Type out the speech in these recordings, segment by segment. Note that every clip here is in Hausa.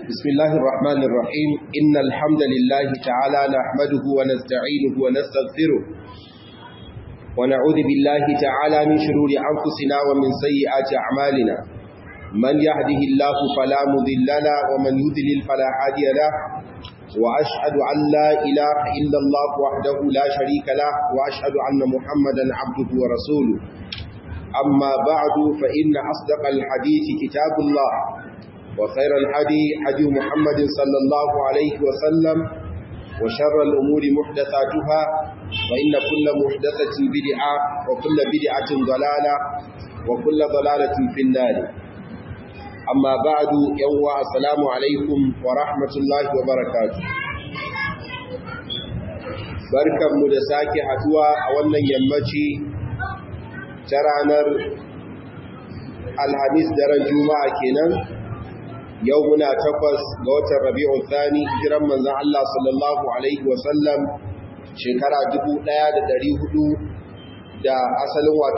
بسم الله الرحمن الرحيم إن الحمد لله تعالى نحمده ونستعينه ونستغفره ونعوذ بالله تعالى من شرور أنفسنا ومن سيئات أعمالنا من يهده الله فلا مذل له ومن يذلل فلا هادي له وأشهد أن لا إله إلا الله وحده لا شريك له وأشهد أن محمدا عبده ورسوله أما بعد فإن أصدق الحديث كتاب الله وخير الحدي حدي محمد صلى الله عليه وسلم وشر الأمور محدثاتها وإن كل محدثة بدعة وكل بدعة ضلالة وكل ضلالة في النار أما بعد يوم السلام عليكم ورحمة الله وبركاته barkanmu da sake haduwa a wannan yammaci ta ranar alhamis daren juma'a kenan yau muna takwas ga watan rabi'ul thani hijiran manzon Allah sallallahu alaihi wasallam shekara 1400 da asalin wato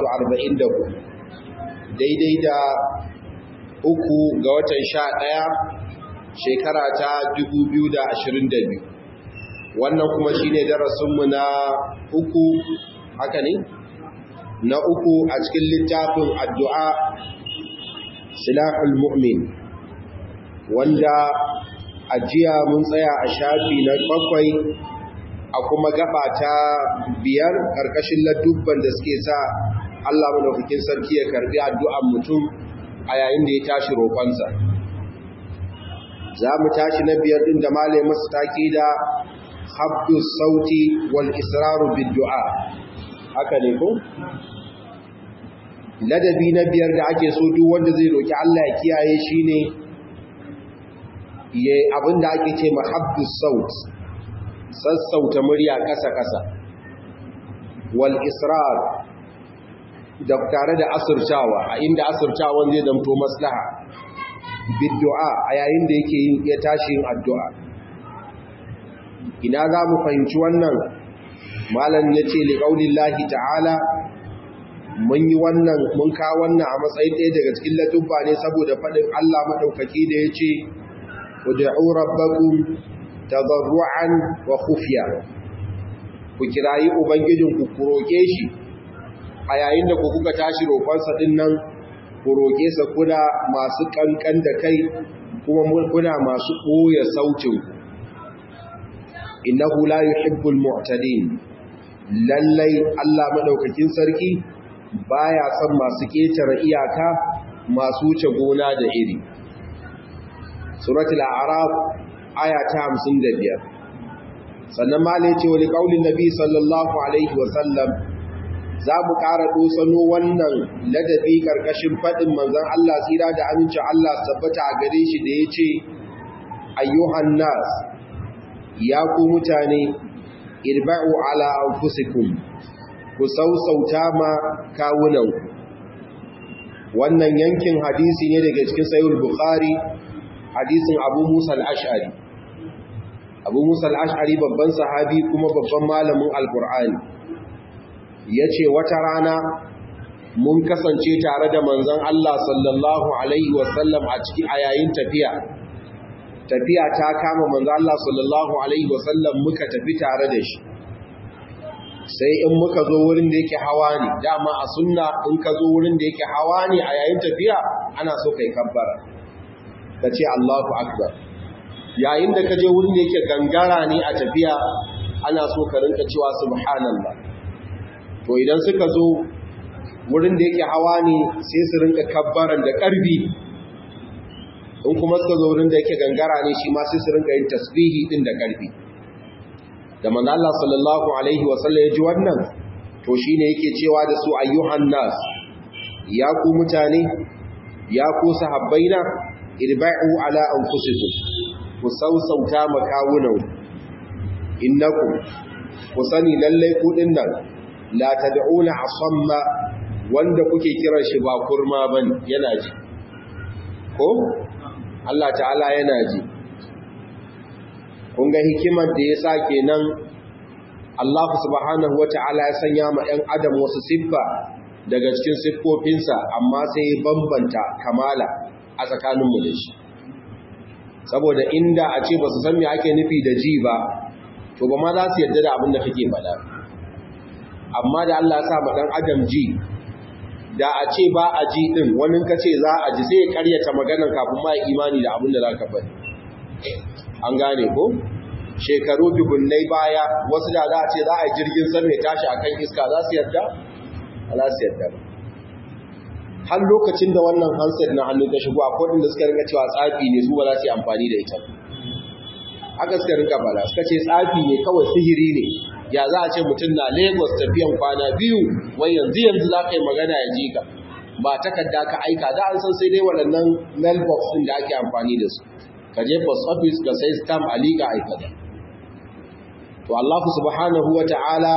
44 daidai da uku ga watan 11 shekara ta 2022 wannan kuma shine darasinmu na uku haka ne na uku a cikin littafin addu'a silahul mu'min wanda ajiya mun tsaya a shafi na bakwai a kuma gaba ta biyar ƙarƙashin ladubban da suke sa Allah madaukakin sarki ya karbi addu'an mutum a yayin da ya tashi roƙonsa za mu tashi na biyar ɗin da malai masu taƙi da habdus sauti wal israru bid du'a haka ne ko ladabi na biyar da ake so duk wanda zai roki Allah ya kiyaye shine ya abinda ake ce mahabbus saut sassauta murya kasa kasa wal israr da tare da asirtawa a inda asirtawan zai zamto maslaha bid du'a a yayin da yake yin ya tashi yin addu'a ina za mu fahimci wannan malam yace li qaulillahi ta'ala mun yi wannan mun ka wannan a matsayin ɗaya daga cikin latubba ne saboda faɗin Allah maɗaukaki da ya ce ud'u rabbakum tadarruan wa khufiya ku kirayi ubangijin ku ku roke shi a yayin da ku kuka tashi roƙonsa din nan ku roke sa kuna masu kankan da kai kuma kuna masu ɓoye sautin ku innahu la yuhibbul mu'tadin lallai Allah maɗaukakin sarki baya son masu ƙetare iyaka masu wuce gona da iri suratul a'raf aya ta 55 sannan malai ce wani kaulin nabi sallallahu alaihi wasallam za mu ƙara dosano wannan ladabi ƙarƙashin faɗin manzon Allah tsira da amincin Allah tabbata a gare shi da ya ce ayyuhan nas ya ku mutane irba'u ala anfusikum ku sausauta ma kawunanku wannan yankin hadisi ne daga cikin sayul bukhari hadisin abu musa al-ash'ari abu musa al-ash'ari babban sahabi kuma babban malamin alkur'ani ya ce wata rana mun kasance tare da manzon Allah sallallahu alaihi wasallam a ciki a yayin tafiya tafiya ta kama manzon Allah sallallahu alaihi wasallam muka tafi tare da shi sai in muka zo wurin da yake hawa ne dama a sunna in ka zo wurin da yake hawa ne a yayin tafiya ana so kai kabbara ka ce Allahu akbar yayin da ka je wurin da yake gangara ne a tafiya ana so ka rinka cewa subhanallah to idan suka zo wurin da yake hawa ne sai su rinka kabbaran da karbi in kuma suka zo wurin da yake gangara ne shi ma sai su rinka yin tasbihi din da karfi da manzo Allah sallallahu alaihi wasallam ya ji wannan to shine yake cewa da su ayyuhan nas ya ku mutane ya ku sahabbaina irba'u ala anfusikum ku sausauta makawunan innakum ku sani lalle ku dinnan la tad'una asamma wanda kuke kiran shi ba kurma bane yana ji ko Allah ta'ala yana ji kun ga hikimar da ya sa kenan Allah subhanahu wata'ala ya sanya ma 'yan adam wasu siffa daga cikin siffofinsa amma sai ya bambanta kamala a tsakaninmu da shi saboda inda a ce ba su san me ake nufi da ji ba to ba ma za su yarda da abin da kake faɗa amma da Allah ya sa ma dan adam ji da a ce ba a ji din wani ka ce za a ji sai ya karyata maganar kafin ma imani da abin da za ka faɗi an gane ko shekaru dubunnai baya wasu da za a ce za a yi jirgin sama ya tashi akan iska za su yarda za su yarda ba har lokacin da wannan handset na hannun ta shigo akwai wanda suka rinka cewa tsafi ne su ba za su yi amfani da ita haka suka rinka bala suka ce tsafi ne kawai sihiri ne ya za a ce mutum na lagos tafiyan kwana biyu wai yanzu yanzu za ka yi magana ya ji ka ba takarda ka aika da an san sai dai waɗannan mailbox ɗin da ake amfani da su ka je post office ka sai stamp a liga aikata to Allah subhanahu wa ta'ala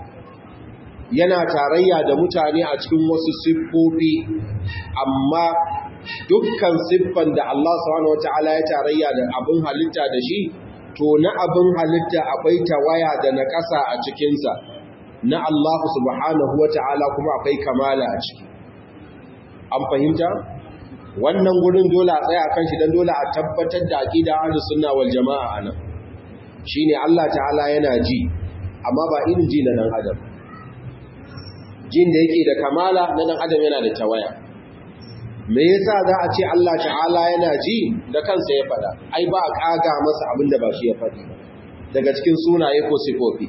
yana tarayya da mutane a cikin wasu siffofi amma dukkan siffan da Allah subhanahu wata'ala ya tarayya da abin halitta da shi to na abin halitta akwai tawaya da na ƙasa a cikinsa na Allah subhanahu wata'ala kuma akwai kamala a ciki an fahimta wannan gurin dole a tsaya kan shi don dole a tabbatar da aqida ahlus sunna wal jama'a anan shine Allah ta'ala yana ji amma ba irin ji na dan adam jin da yake da kamala na dan adam yana da tawaya me yasa za a ce Allah ta'ala yana ji da kansa ya fada ai ba a kaga masa abin da ba shi ya fadi daga cikin sunaye ko sifofi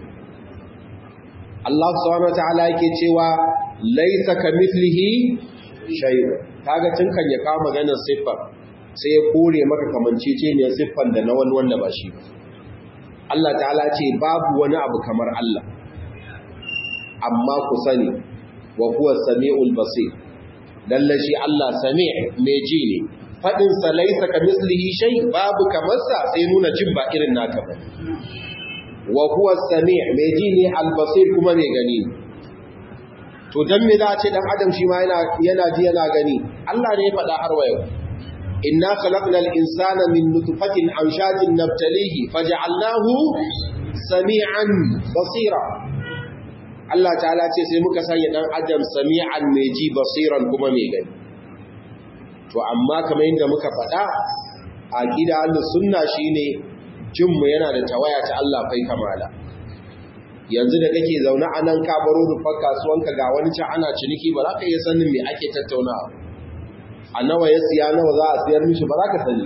Allah subhanahu wataala yake cewa laysa kamithlihi shay'un kaga tun kan ya kawo maganar siffar sai ya kore maka kamanceceniyar siffar da na wani wanda ba shi ba Allah ta'ala ce babu wani abu kamar Allah amma ku sani wa huwa sami'ul basir lalle shi Allah sami' mai ji ne fadin sa laysa kamislihi shay babu kamar sa sai nuna jin ba irin naka ba wa huwa sami' mai ji ne al basir kuma mai gani to dan me za a ce dan adam shi ma yana yana ji yana gani Allah ne ya faɗa har wa yau inna khalaqnal insana min nutfatin amshajin nabtalihi faj'alnahu sami'an basira Allah ta'ala ce sai muka sanya dan adam sami'an mai ji basiran kuma mai gani to amma kamar yadda muka faɗa aqida ahlus sunna shine jin mu yana da tawaya ta Allah fai kamala yanzu da kake zaune a nan ka baro rufar kasuwanka ga wani can ana ciniki ba za ka iya sanin me ake tattaunawa a nawa ya siya nawa za a siyar mishi ba za ka sani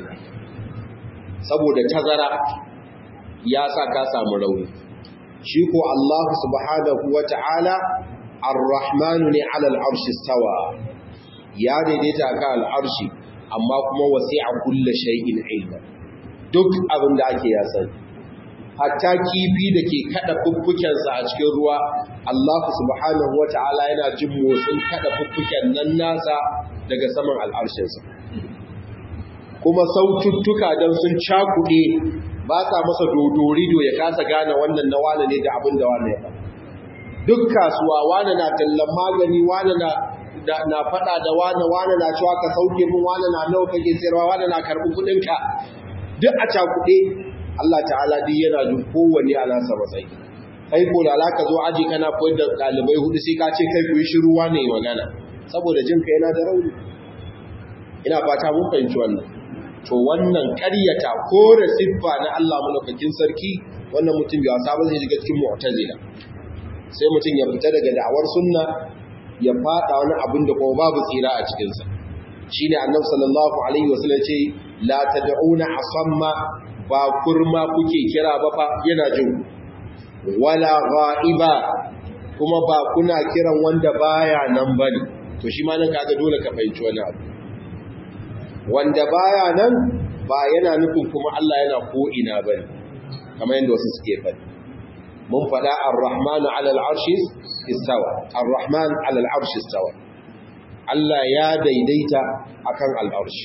saboda tazara ya sa ka samu rauni shi ko Allah subhanahu wa ta'ala ar-rahmanu ne ala al-arshi stawa ya daidaita ka al-arshi amma kuma wasi'a kulli shay'in ilma duk abin da ake ya sani hatta kifi da ke kada fuffukensa a cikin ruwa Allah subhanahu wa ta'ala yana jin motsin kada fuffuken nan nasa daga saman al'arshinsa kuma saututtuka don sun cakuɗe ba sa masa dodorido ya kasa gane wannan na wane ne da abin da wane ya faɗa duk kasuwa wane na tallan magani wane na na faɗa da wane wane na cewa ka sauke min wane na nawa kake sayarwa wane na karɓi kuɗinka duk a cakuɗe Allah ta'ala duk yana jin kowanne a nasa matsayi kai ko da alaka zo aji kana koyar da ɗalibai hudu sai ka ce kai ku yi shiru wane magana saboda jin ka yana da rauni ina fata mun fahimci wannan to wannan ƙaryata ko da siffa na Allah malaukakin sarki wannan mutum bai wasa ba zai shiga cikin mu'tazila sai mutum ya fita daga da'awar sunna ya fada wani abin da kuma babu tsira a cikin sa shine annabi sallallahu alaihi wasallam ce la tad'una asamma ba kurma kuke kira ba fa yana jin wala ghaiba kuma ba kuna kiran wanda baya nan bane to shi ma nan kaga dole ka fahimci wani abu wanda baya nan ba yana nufin kuma Allah yana ko ina bane kamar yadda wasu suke faɗi mun faɗa ar-rahmanu 'ala al-'arshi istawa ar-rahman 'ala al-'arshi istawa Allah ya daidaita akan al-'arshi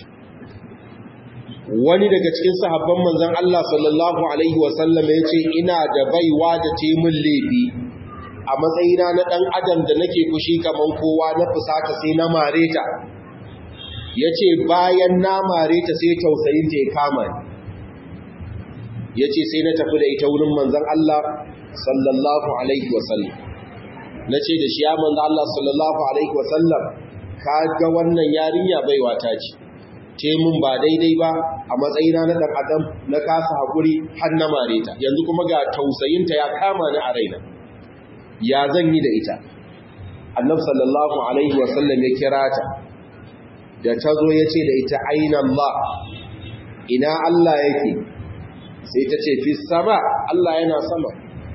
wani daga cikin sahabban manzon Allah sallallahu alaihi wa sallam yace ina da baiwa da ce mun lebi a matsayina na dan adam da nake fushi kaman kowa na fusata sai na mare ta ya ce bayan na mare ta sai tausayin ta ya kama ni ya ce sai na tafi da ita wurin manzan Allah sallallahu alaihi wasallam na ce da shi ya manzan Allah sallallahu alaihi wasallam ka ga wannan yarinya baiwa ta ce ce mun ba daidai ba a matsayina na ɗan adam na kasa haƙuri har na mare ta yanzu kuma ga tausayinta ya kama ni a raina ya zan yi da ita annab sallallahu alaihi wasallam ya kira ta da ta zo ya ce da ita aina Allah ina Allah yake sai ta ce fi sama Allah yana sama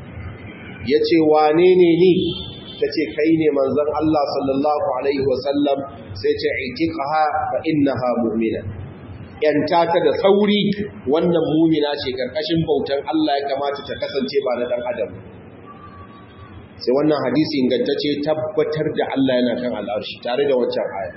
ya ce wane ne ni ta ce kai ne manzan Allah sallallahu alaihi wasallam sai ce itiqaha fa innaha mu'mina yanta ta da sauri wannan mumina ce karkashin bautan Allah ya kamata ta kasance ba na dan adam sai wannan hadisi ingantacce tabbatar da Allah yana kan al'arshi tare da wancan aya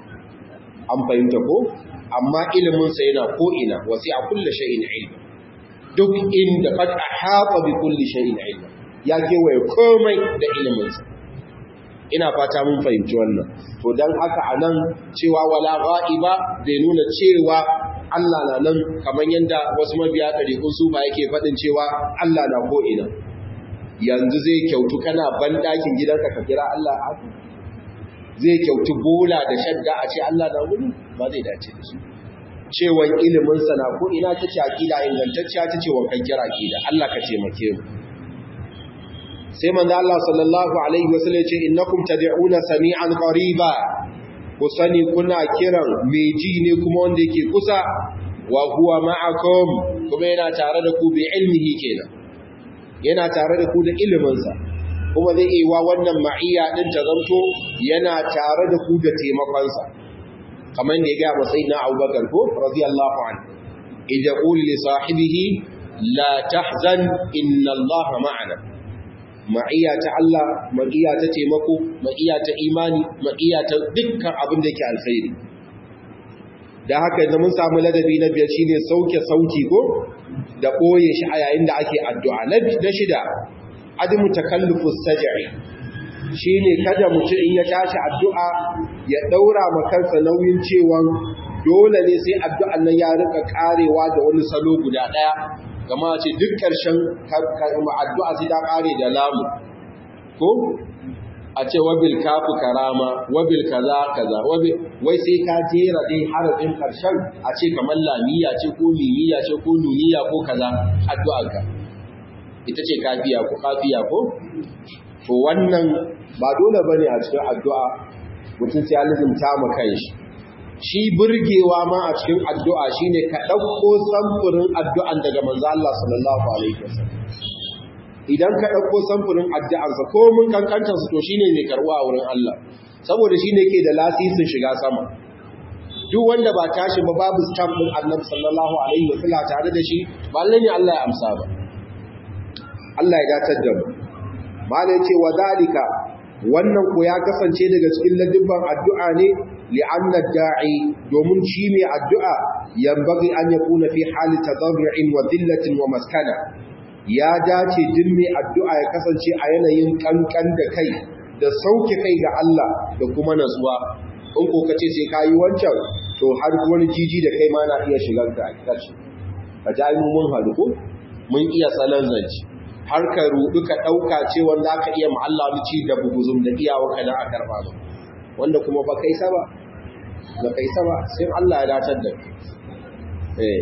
an fahimta ko amma ilimin sa yana ko ina wasi a kulli shay'in ilmi duk inda qad ahata bi kulli shay'in ilmi ya kewaye komai da ilimin sa ina fata mun fahimci wannan to dan haka anan cewa wala ghaiba bai nuna cewa Allah na nan kamar yanda wasu mabiya ɗariƙun su ba yake faɗin cewa Allah na ko ina yanzu zai kyautu kana ban ɗakin gidanka ka kira Allah haka zai kyautu bola da shadda a ce Allah na wuri ba zai dace da shi cewan ilimin sa na ko ina ta ce aqida ingantacciya ta ce wankan kira aqida Allah ka taimake mu sai manzo Allah sallallahu alaihi wasallam ce innakum tad'una sami'an qariba ku sani kuna kiran mai ji ne kuma wanda yake kusa wa huwa ma'akum kuma yana tare da ku bi ilmihi kenan yana tare da ku da ilimin sa kuma zai yi wa wannan ma'iyya din ta zanto yana tare da ku da taimakon sa kamar da ya ga masayidina Abubakar ko radiyallahu anhu idza qul li sahibihi la tahzan inna Allah ma'ana ma'iya ta Allah, ma'iya ta taimako, ma'iya ta imani, ma'iya ta dukkan abin da ke alkhairi. Da haka yanzu mun samu ladabi na biyar shine sauke sauki ko da ɓoye shi a yayin da ake addu'a. Na shida, adamu takallufus saj'i shine kada mutum in ya tashi addu'a ya daura ma kansa nauyin cewa dole ne sai addu'an nan ya rika karewa da wani salo guda ɗaya kama ce duk ƙarshen addu'a sai ta ƙare da lamu ko a ce wabil kafu karama wabil kaza kaza wai sai ka jera dai harafin ƙarshen a ce kamar lamiya ce ko mimiya ce ko nuniya ko kaza addu'arka ita ce kafiya ko kafiya ko to wannan ba dole bane a cikin addu'a mutum sai ya lizumta ma kanshi shi burgewa ma a cikin addu'a shine ka ɗauko samfurin addu'an daga manzo Allah sallallahu alaihi wasallam idan ka ɗauko samfurin addu'ansa ko mun kankanta su to shine mai karɓa a wurin Allah saboda shine ke da lasisin shiga sama duk wanda ba tashi ba babu stamp din Annabi sallallahu alaihi wasallam tare da shi ba lalle ne Allah ya amsa ba Allah ya datar da mu malai ce wa zalika wannan ko ya kasance daga cikin ladibban addu'a ne li'anna da'i domin shi mai addu'a yambagi an yakuna fi hali tadarru'in wa dillatin wa maskana ya dace din mai addu'a ya kasance a yanayin kankan da kai da sauke kai ga Allah da kuma natsuwa in ko kace sai kayi wancan to har wani jiji da kai ma na iya shigar ka a kace ka ji mun haɗu ko mun iya salon zance har ka rudu ka ɗauka cewa za ka iya ma'alla ci da buguzum da iyawarka da a karɓa ba wanda kuma ba kai saba ba kai saba sai Allah ya datar da eh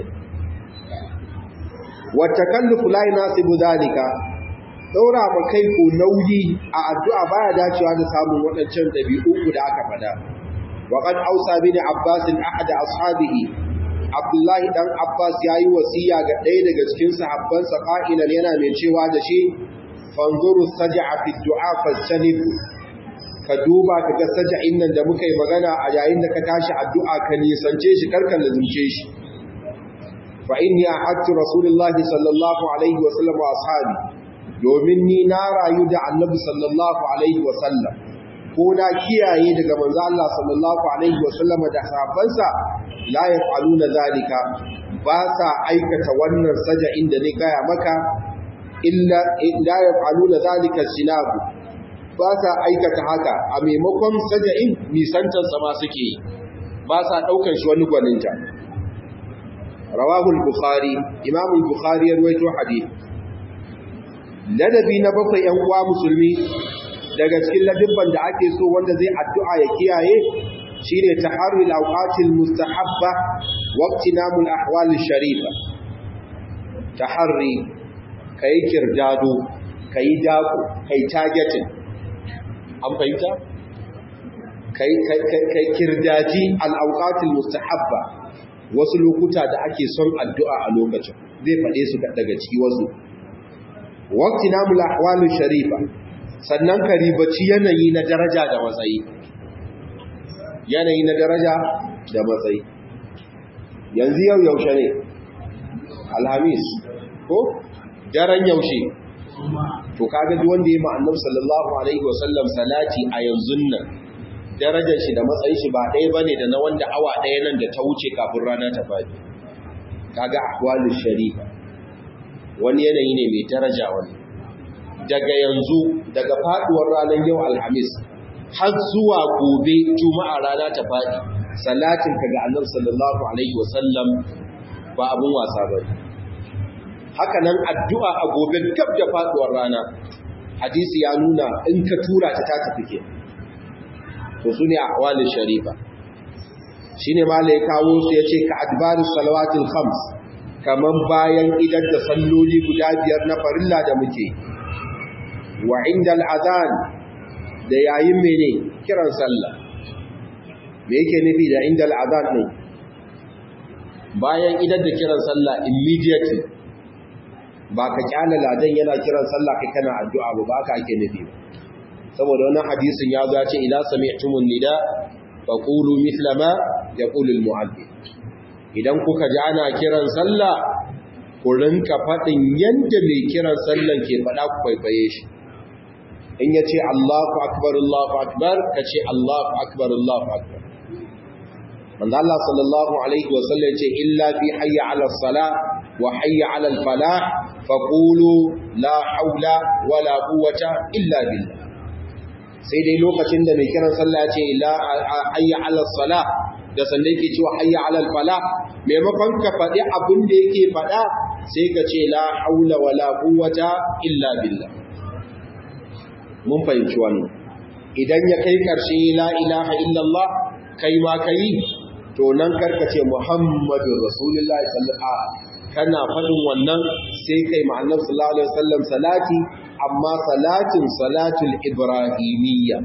wa takallufu la yanasibu zalika daura ma kai ko nauyi a addu'a baya dacewa da samun waɗancan dabi'u da aka faɗa wa qad ausa bin abbas ahad ashabihi Abdullahi dan Abbas ya yi wasiya ga ɗaya daga cikin sahabbansa fa'ilan yana mai cewa da shi, fanzuru saja'a fi du'a fastanibu ka duba ka ga saja'in nan da muka yi magana a yayin da ka tashi addu'a ka nisance shi karkan lazumce shi. Fa inni ahadtu Rasulullahi sallallahu alaihi wa sallam wa ashabi domin ni na rayu da Annabi sallallahu alaihi wa sallam ko na kiyaye daga manzo Allah sallallahu alaihi wa sallam da sahabbansa la yaf'aluna zalika ba sa aikata wannan saja'in da ni gaya maka illa la yaf'aluna zalika sinabu ba sa aikata haka a maimakon saja'in nisantar sa ma suke yi ba sa daukar shi wani gwaninta rawahu al-bukhari imam al-bukhari ya rawaito hadith ladabi na bakwai yan uwa musulmi daga cikin ladibban da ake so wanda zai addu'a ya kiyaye shine taharri al-awqatil mustahabba wa iktinamul ahwal sharifa taharri kai kirdado kai dako kai targeting an fahimta kai kai kai kirdaji al-awqatil mustahabba wasu lokuta da ake son addu'a a lokacin zai faɗe su daga ciki wasu waqti namul ahwalu sharifa sannan ka ribaci yanayi na daraja da matsayi yanayi na daraja da matsayi yanzu yau yaushe ne alhamis ko daren yaushe to kaga duk wanda ya ma'annab sallallahu alaihi wasallam salati a yanzu nan darajar shi da matsayin shi ba ɗaya bane da na wanda awa ɗaya nan da ta wuce kafin rana ta fadi kaga ahwalu sharifa wani yanayi ne mai daraja wani daga yanzu daga faduwar ranar yau alhamis har zuwa gobe juma'a rana ta fadi salatin ka ga annabi sallallahu alaihi wasallam ba abun wasa ba haka nan addu'a a gobe gab da faduwar rana hadisi ya nuna in ka tura ta ta tafi ke to su ne ahwalin sharifa shine mala ya kawo su ya ce ka adbaru salawatul khams kaman bayan idan da salloli guda biyar na farilla da muke wa inda al'adhan da yayin mene kiran sallah me yake nufi da inda al'adhan ne bayan idan da kiran sallah immediately ba ka kyala ladan yana kiran sallah kai kana addu'a ba ba ka ake nufi ba saboda wannan hadisin ya zo ya ce ila sami'tumun nida faqulu mithla ma yaqulu al-mu'adhdhin idan kuka ji ana kiran sallah ku rinka faɗin yadda mai kiran sallan ke faɗa ku kwaikwaye shi in ya ce Allahu akbar Allahu akbar ka ce Allahu akbar Allahu akbar manzo Allah sallallahu alaihi wa sallam ce illa fi hayya ala salah wa hayya ala al falah faqulu la haula wala quwwata illa billah sai dai lokacin da mai kiran sallah ya ce la hayya ala salah da sanda yake cewa hayya alal fala maimakon ka faɗi abin da yake faɗa sai ka ce la haula wala quwwata illa billah mun fahimci wannan idan ya kai karshe la ilaha illallah kai ma kai to nan karka ce muhammadu rasulullahi sallallahu alaihi kana faɗin wannan sai kai ma annabi sallallahu alaihi wasallam salati amma salatin salatul ibrahimiyya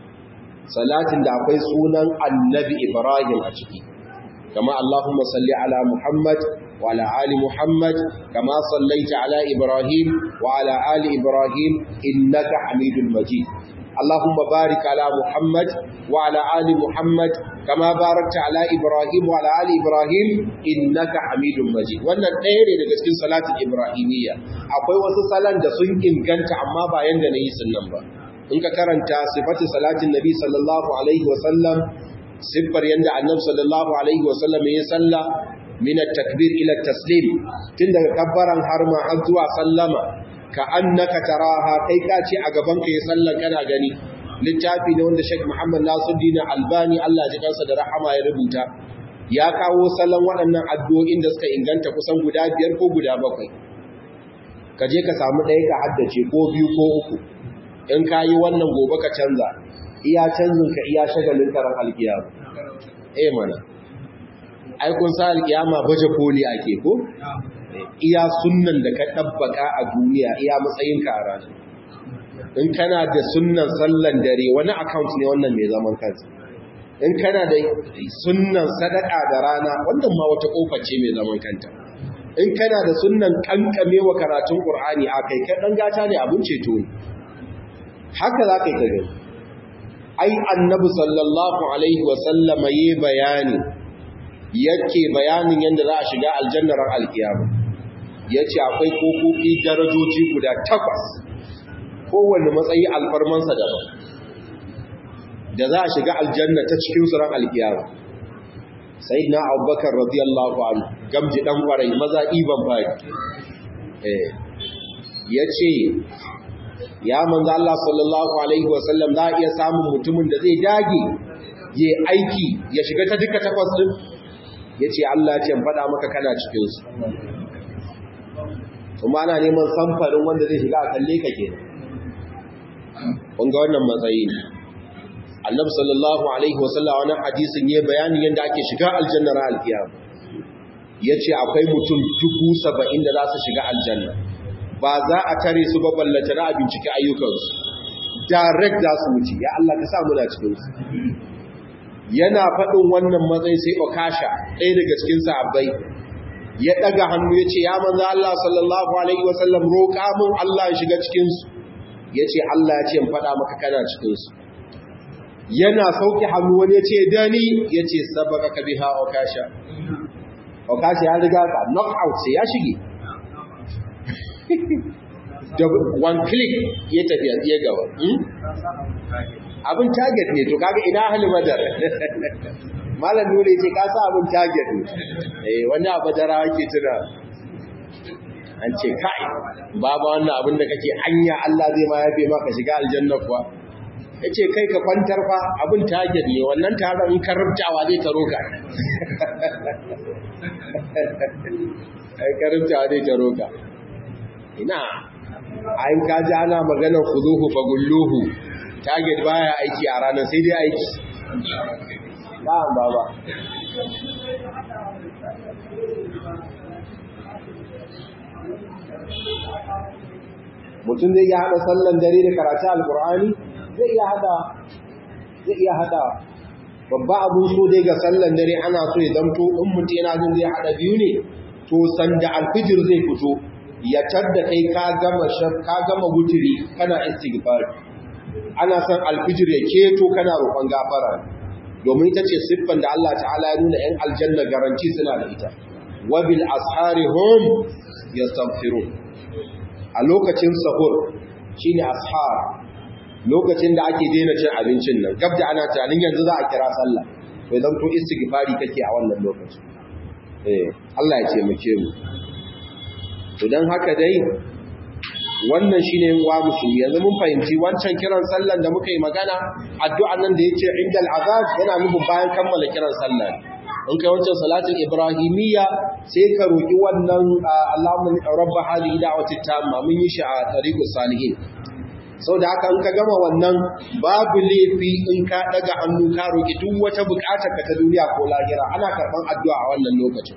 salatin da akwai sunan annabi Ibrahim a ciki kama Allahumma salli ala Muhammad wa ala ali Muhammad kama sallaita ala Ibrahim wa ala ali Ibrahim innaka Hamidul Majid Allahumma barik ala Muhammad wa ala ali Muhammad kama barakta ala Ibrahim wa ala ali Ibrahim innaka Hamidul Majid wannan ɗaya ne daga cikin salatin Ibrahimiyya akwai wasu salan da sun inganta amma ba yanda na yi sunnan ba in ka karanta sifatu salatin nabi sallallahu alaihi wasallam siffar yanda annabi sallallahu alaihi wasallam ya salla min at-takbir ila at-taslim tun daga kabbaran har ma har zuwa sallama ka annaka taraha kai ka ce a gaban ka ya sallan kana gani littafi ne wanda Sheikh Muhammad Nasiruddin Albani Allah ya kansa da rahama ya rubuta ya kawo sallan waɗannan addu'o'in da suka inganta kusan guda biyar ko guda bakwai ka je ka samu ɗaya ka haddace ko biyu ko uku in ka yi wannan gobe ka canza iya canzin ka iya shagalin karan alkiyama eh mana ai kun sa alkiyama baje koli ake ko iya sunnan da ka tabbaka a duniya iya matsayin ka a ranar in kana da sunnan sallan dare wani account ne wannan mai zaman kansa in kana da sunnan sadaka da rana wannan ma wata kofa ce mai zaman kanta in kana da sunnan kankamewa karatun qur'ani akai kai dan gata ne abin ceto ne haka za ka yi gani ai annabi sallallahu alaihi wasallama yi bayani yake bayanin yadda za a shiga aljannar alkiyama ya ce akwai kofofi darajoji guda takwas kowane matsayi alfarmansa daban da za a shiga aljanna ta cikin suran alkiyama sai na abubakar radiyallahu anhu gamji dan kwarai maza iban fari ya ce ya manzo Allah sallallahu alaihi wasallam za a iya samun mutumin da zai dage ya aiki ya shiga ta duka takwas din yace Allah ya ce faɗa maka kana cikin su kuma ana neman samfarin wanda zai shiga a kalle ka ke kun ga wannan matsayi ne a annabi sallallahu alaihi wasallam wani hadisin ya bayani yadda ake shiga aljanna ra alkiyama yace akwai mutum dubu saba'in da za su shiga aljanna ba za a tare su ba ballata na bincike ayyukansu direct za su wuce ya Allah ka sa muna cikin su yana faɗin wannan matsayi sai okasha ɗaya daga cikin sahabbai ya ɗaga hannu ya ce ya manzo Allah sallallahu alaihi wasallam roƙa mun Allah ya shiga cikin su ya ce Allah ya ce in faɗa maka kana cikin su yana sauki hannu wani ya ce dani ya ce sabaka ka biha okasha okasha ya riga ka knock out sai ya shige da one click ya tafi ya gaba abin target ne to kaga ina ahli badar malam nure ce ka sa abin target ne eh wani abadara yake tuna an ce kai baba wannan abin da kake hanya Allah zai ma yafe maka shiga aljanna kuwa yace kai ka kwantar fa abin target ne wannan taron in karubtawa zai taro ka ai karubtawa zai taro ka ina ayin kaji ana maganar khuduhu fagulluhu target baya aiki a ranar sai dai aiki ba'an baba mutum zai iya hada sallan dare da karatu alkur'ani zai iya hada zai iya hada babba abun so dai ga sallan dare ana so ya zamto in mutum yana jin zai hada biyu ne to sanda alfijir zai fito ya tadda kai ka gama ka gama wuturi kana istighfar ana son alfijir ya keto kana roƙon gafara domin ita ce siffan da Allah ta'ala ya nuna ‘yan aljanna garanti suna da ita wabil ashari hum yastaghfirun a lokacin sahur shine ashar lokacin da ake daina cin abincin nan gab da ana tunanin yanzu za a kira sallah to idan to istighfari kake a wannan lokacin eh Allah ya taimake mu to dan haka dai wannan shine wa musulmi yanzu mun fahimci wancan kiran sallan da muka yi magana addu'an nan da yace indal azab yana nufin bayan kammala kiran sallan in kai wancan salatin ibrahimiyya sai ka roki wannan Allahumma rabb hadhihi da'wati tamma mun yi shi a tariqus salihin sau da haka in ka gama wannan babu laifi in ka daga hannu ka roki duk wata bukatar ka ta duniya ko lahira ana karban addu'a a wannan lokacin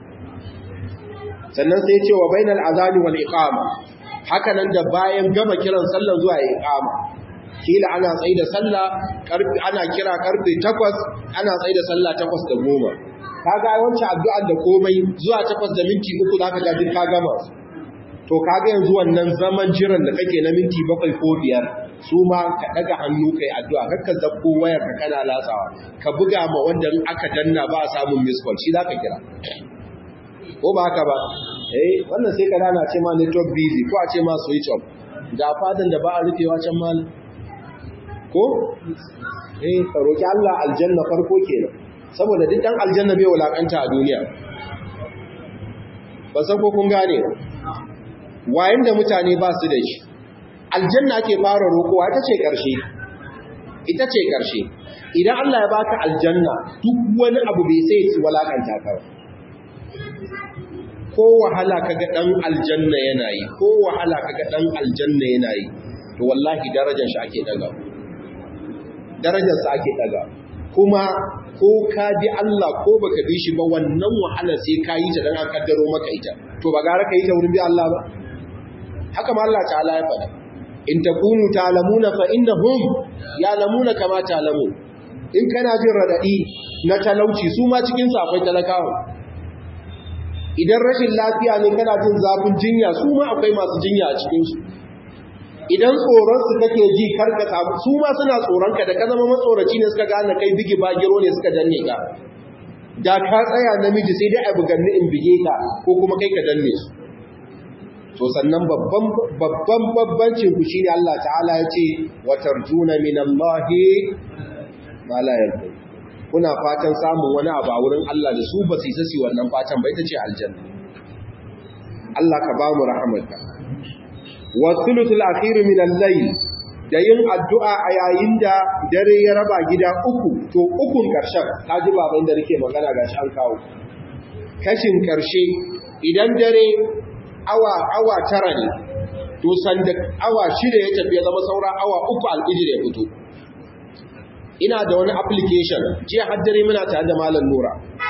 sannan sai ce wa bainal azani wal iqama haka nan da bayan gama kiran sallar zuwa ya iqama kila ana tsaye da sallah karfi ana kira karfe 8 ana tsaye da sallah 8 da 10 kaga wancan addu'ar da komai zuwa 8 da minti 3 zaka ga duk ka gama to kaga yanzu wannan zaman jiran da kake na minti 7 ko 5 su ma ka daga hannu kai addu'a kakka zabbo wayar ka kana latsawa ka buga ma wanda in aka danna ba a samun miss call shi zaka kira ko ba haka ba eh wannan sai ka dana ce ma network busy ko a ce ma switch off ga fadan da ba a rufewa can malam ko eh ka roki Allah aljanna farko kenan saboda duk dan aljanna bai wulakanta a duniya ba san ko kun gane wayan da mutane ba su da shi aljanna ake fara rokowa ita ce karshe ita ce karshe idan Allah ya baka aljanna duk wani abu bai sai su walakanta ka ko wahala kaga dan aljanna yana yi ko wahala kaga dan aljanna yana yi to wallahi darajar shi ake daga darajar sa ake daga kuma ko ka bi Allah ko baka bi shi ba wannan wahala sai ka yi ta dan an kaddaro maka ita to ba gara ka yi ta wurin bi Allah ba haka ma Allah ta'ala ya faɗa in takunu ta'lamuna fa innahum ya'lamuna kama ta'lamun in kana jin radadi na talauci su ma cikin sa akwai talakawa idan rashin lafiya ne kana jin zafin jinya su ma akwai masu jinya a cikinsu idan tsoronsu kake ji karka samu su ma suna tsoronka da ka zama matsoraci ne suka gane kai bigi bagiro ne suka danne ka da ka tsaya namiji sai dai a buganni in bige ka ko kuma kai ka danne su to sannan babban babban babbancin ku shine Allah ta'ala ya ce wa tarjuna minallahi ma la yarda kuna fatan samun wani abu a wurin Allah da su ba su yi sasi wannan fatan ba ita ce aljanna Allah ka ba mu rahamarka wa thuluthul akhir min al-layl da yin addu'a a yayin da dare ya raba gida uku to ukun karshen kaji baban da nake magana gashi an kawo kashin karshe idan dare awa awa tara ne to sanda awa shida ya tafi ya zama saura awa uku al-ijr ya fito ina da wani application jiya haddare muna tare da malam nura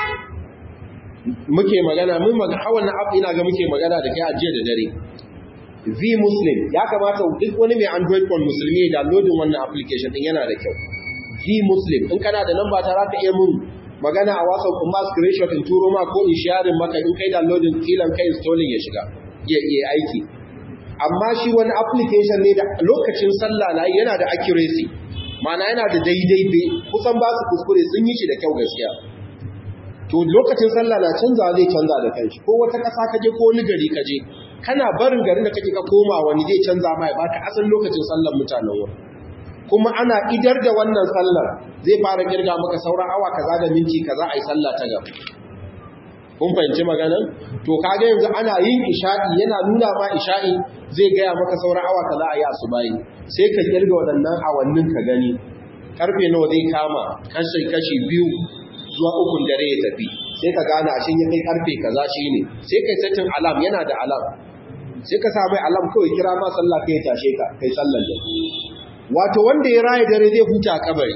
muke magana mun magana hawan app ina ga muke magana da kai a jiya da dare V Muslim ya kamata duk wani mai Android phone musulmi ya downloading wannan application din yana da kyau V Muslim in kana da namba ta za ka iya mun magana a WhatsApp kuma screenshot in turo ma ko in sharing maka in kai downloading kilan kai installing ya shiga ya iya aiki amma shi wani application ne da lokacin sallah na yana da accuracy mana yana da daidai be kusan ba su kuskure sun yi shi da kyau gaskiya to lokacin sallah na canza zai canza da kanshi ko wata ƙasa kaje ko wani gari kaje kana barin garin da kake ka koma wani zai canza ma ya baka asalin lokacin sallar mutanen wurin kuma ana idar da wannan sallar zai fara kirga maka sauran awa kaza da minti kaza a yi sallah ta gaba kun fahimci maganan to kaga yanzu ana yin isha'i yana nuna ma isha'i zai gaya maka sauran awa kaza a yi asubahi sai ka kirga waɗannan awannin ka gani karfe nawa zai kama kashi kashi biyu zuwa ukun dare ya tafi sai ka gane a shin ya kai karfe kaza shine sai kai setting alarm yana da alarm sai ka sa mai alarm kawai kira ma sallah kai tashe ka kai sallar da wato wanda ya raye dare zai huta a kabari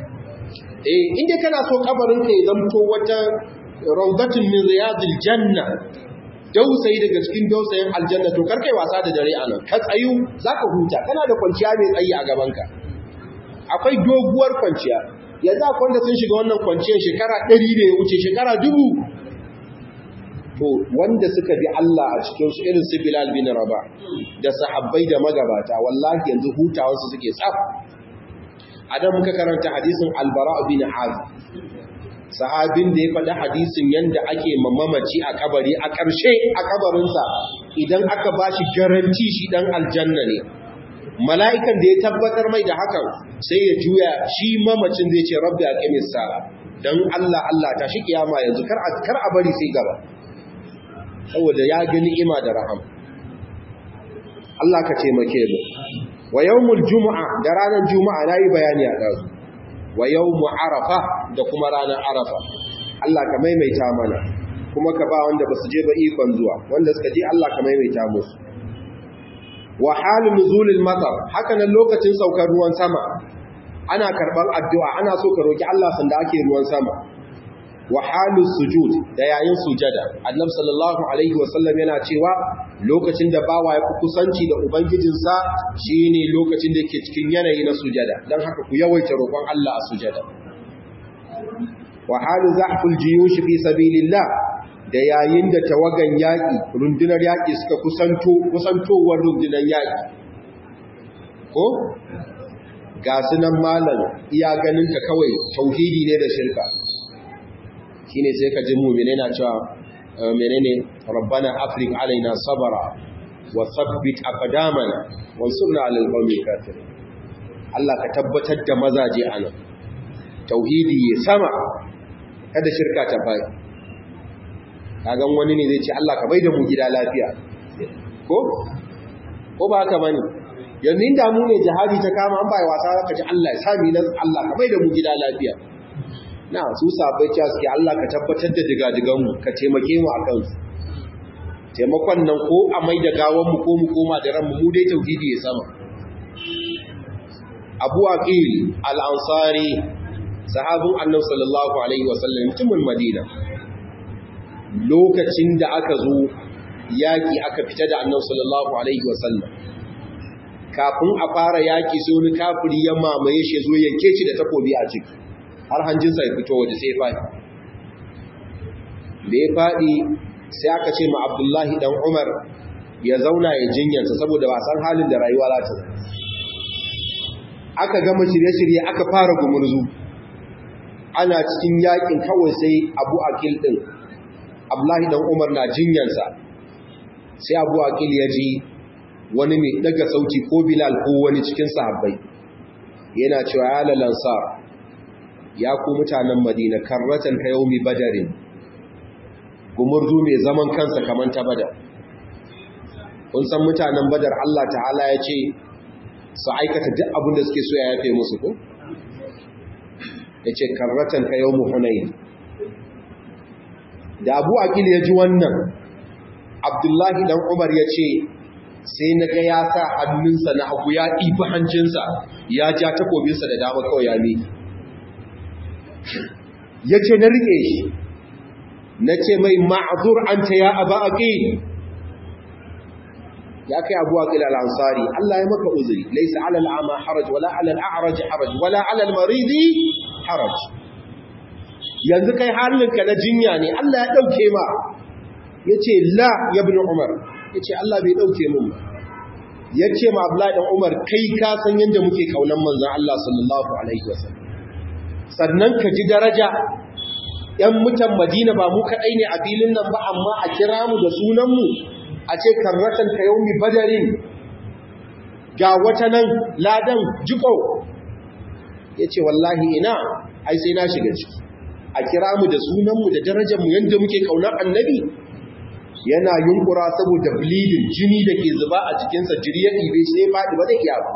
eh inda kana so kabarin ka ya zamto wata rawdatun min riyadil janna dausayi daga cikin dausayin aljanna to karkai wasa da dare anan ka tsayu zaka huta kana da kwanciya mai tsayi a gaban ka akwai doguwar kwanciya yanzu akwai wanda sun shiga wannan kwanciyar shekara 100 da ya wuce shekara dubu to wanda suka bi Allah a cikin su irin su Bilal bin Rabah da sahabbai da magabata wallahi yanzu hutawansu suke tsaf adam muka karanta hadisin Al-Bara bin Azib sahabin da ya faɗi hadisin yanda ake mamamaci a kabari a ƙarshe a kabarinsa idan aka bashi garanti shi dan aljanna ne mala'ikan da ya tabbatar mai da hakan sai ya juya shi mamacin zai ce rabbi aqimis sa'a dan Allah Allah ta shi kiyama yanzu kar kar a bari sai gaba saboda ya ga ni'ima da rahama Allah ka taimake mu wa yawmul jumu'a da ranar juma'a nayi bayani a dazu wa yawmu arafa da kuma ranar arafa Allah ka maimaita mana kuma ka ba wanda basu je ba ikon zuwa wanda suka je Allah ka maimaita musu wa halin nuzulil matar haka nan lokacin saukar ruwan sama ana karban addu'a ana so ka roki Allah sanda ake ruwan sama wa halin sujud da yayin sujada annabi sallallahu alaihi wasallam yana cewa lokacin da bawa ya kusanci da ubangijinsa shine lokacin da yake cikin yanayi na sujada dan haka ku yawaita roƙon Allah a sujada wa halu zahful jiyush fi sabilillah da yayin da tawagan yaki rundunar yaki suka kusanto kusantowar rundunar yaki ko ga sunan malam iya ganin ka kawai tauhidi ne da shirka shine sai ka ji mu'mine na cewa menene rabbana afriq alaina sabara wa thabbit aqdamana wansurna alal qawmi kafirin Allah ka tabbatar da mazaje anan tauhidi ya sama kada shirka ta bai kagan wani ne zai ce Allah ka bai da mu gida lafiya ko ko ba haka bane yanzu inda mu ne jihadi ta kama an bai wasa ka ji Allah ya sami nan Allah ka bai da mu gida lafiya na su sabai cewa suke Allah ka tabbatar da digadiganmu ka taimake mu a kansu taimakon nan ko a mai da gawanmu ko mu koma da ranmu mu dai tauhidi ya sama abu aqil al-ansari sahabin annabi sallallahu alaihi wasallam mutumin madina lokacin da aka zo yaki aka fita da annabi sallallahu alaihi wasallam kafin a fara yaki sai wani kafiri ya mamaye shi zo yanke shi da takobi a ciki har hanjinsa ya fito waje sai faɗi da ya faɗi sai aka ce ma abdullahi ɗan umar ya zauna ya jinyarsa saboda ba san halin da rayuwa za ta aka gama shirye-shirye aka fara gumurzu ana cikin yakin kawai sai abu akil ɗin abdullahi ɗan umar na jinyarsa sai abu akil ya ji wani mai ɗaga sauti ko bilal ko wani cikin sahabbai yana cewa ya lalansar ya ku mutanen madina karratan ka yaumi badarin gumurzu mai zaman kansa kamar ta badar kun san mutanen badar Allah ta'ala ya ce su aikata duk abin da suke so ya yafe musu ko ya ce karratan ka yaumi hunayin da abu akil ya ji wannan abdullahi dan umar ya ce sai na ga ya sa hannunsa na hagu ya ɗifi hancinsa ya ja takobinsa da dama kawai ya miki ya ce na riƙe shi na ce mai ma'azur an ta ya aba aƙi ya kai abu aƙil al'ansari Allah ya maka uzuri laisa alal ama haraj wala alal a'raj haraj wala alal maridi haraj yanzu kai halinka na jinya ne Allah ya ɗauke ma ya ce la ya bin umar ya ce Allah bai ɗauke mun ba ya ce ma Abdullahi ɗan Umar kai ka san yadda muke kaunan manzan Allah sallallahu Alaihi wasallam sannan ka ji daraja ‘yan mutan Madina ba mu kaɗai ne a filin nan ba amma a kira mu da sunanmu a ce karratan ka yau mi badarin ga wata nan ladan jiko ya ce wallahi ina ai sai na shiga ciki a kira mu da sunanmu da darajarmu yadda muke kaunar annabi yana yunkura saboda bleeding jini da ke zuba a jikinsa jiri ya ɗibe sai faɗi ba da iya ba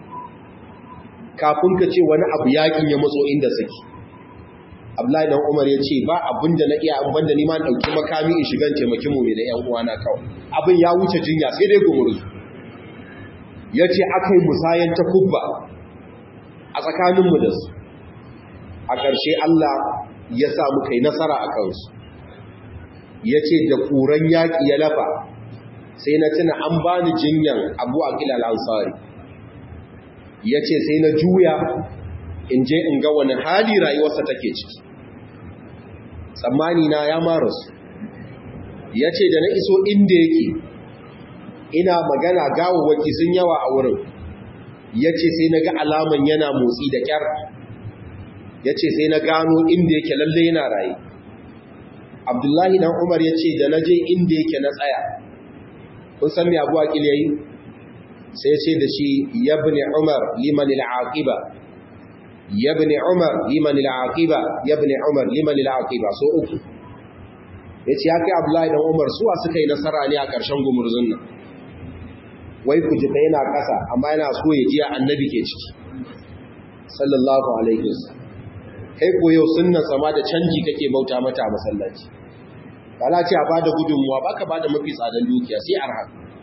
kafin ka ce wani abu yakin ya matso inda saki Abdullahi dan Umar ya ce ba abin da na iya an banda ni ma ɗauki makami in shigan taimaki mu da ƴan uwana kawai abin ya wuce jinya sai dai gumurzu ya ce aka yi musayan ta kubba a tsakaninmu da su a ƙarshe Allah ya sa muka yi nasara a kansu ya ce da ƙuran yaƙi ya lafa sai na tuna an ba ni jinyan abu a ƙilal ansari ya ce sai na juya in je in ga wani hali rayuwarsa take ciki tsammani na ya mara su ya ce da na iso inda yake ina magana gawawaki sun yawa a wurin ya ce sai na ga alaman yana motsi da ƙyar ya ce sai na gano inda yake lalle yana raye abdullahi dan umar ya ce da na je inda yake na tsaya kun san mai abu akil yayi sai ce da shi yabni umar liman al'aqiba yabni umar liman al'aqiba yabni umar liman al'aqiba so uku yace ya kai abdullahi dan umar suwa suka yi nasara ne a ƙarshen gumurzun nan wai ku ji yana ƙasa amma yana so ya ji annabi ke ciki sallallahu alaihi wasallam kai ko yau sunnan sama da canji kake bauta mata a masallaci bala ce a bada gudunmuwa baka bada mafi tsadan dukiya sai arha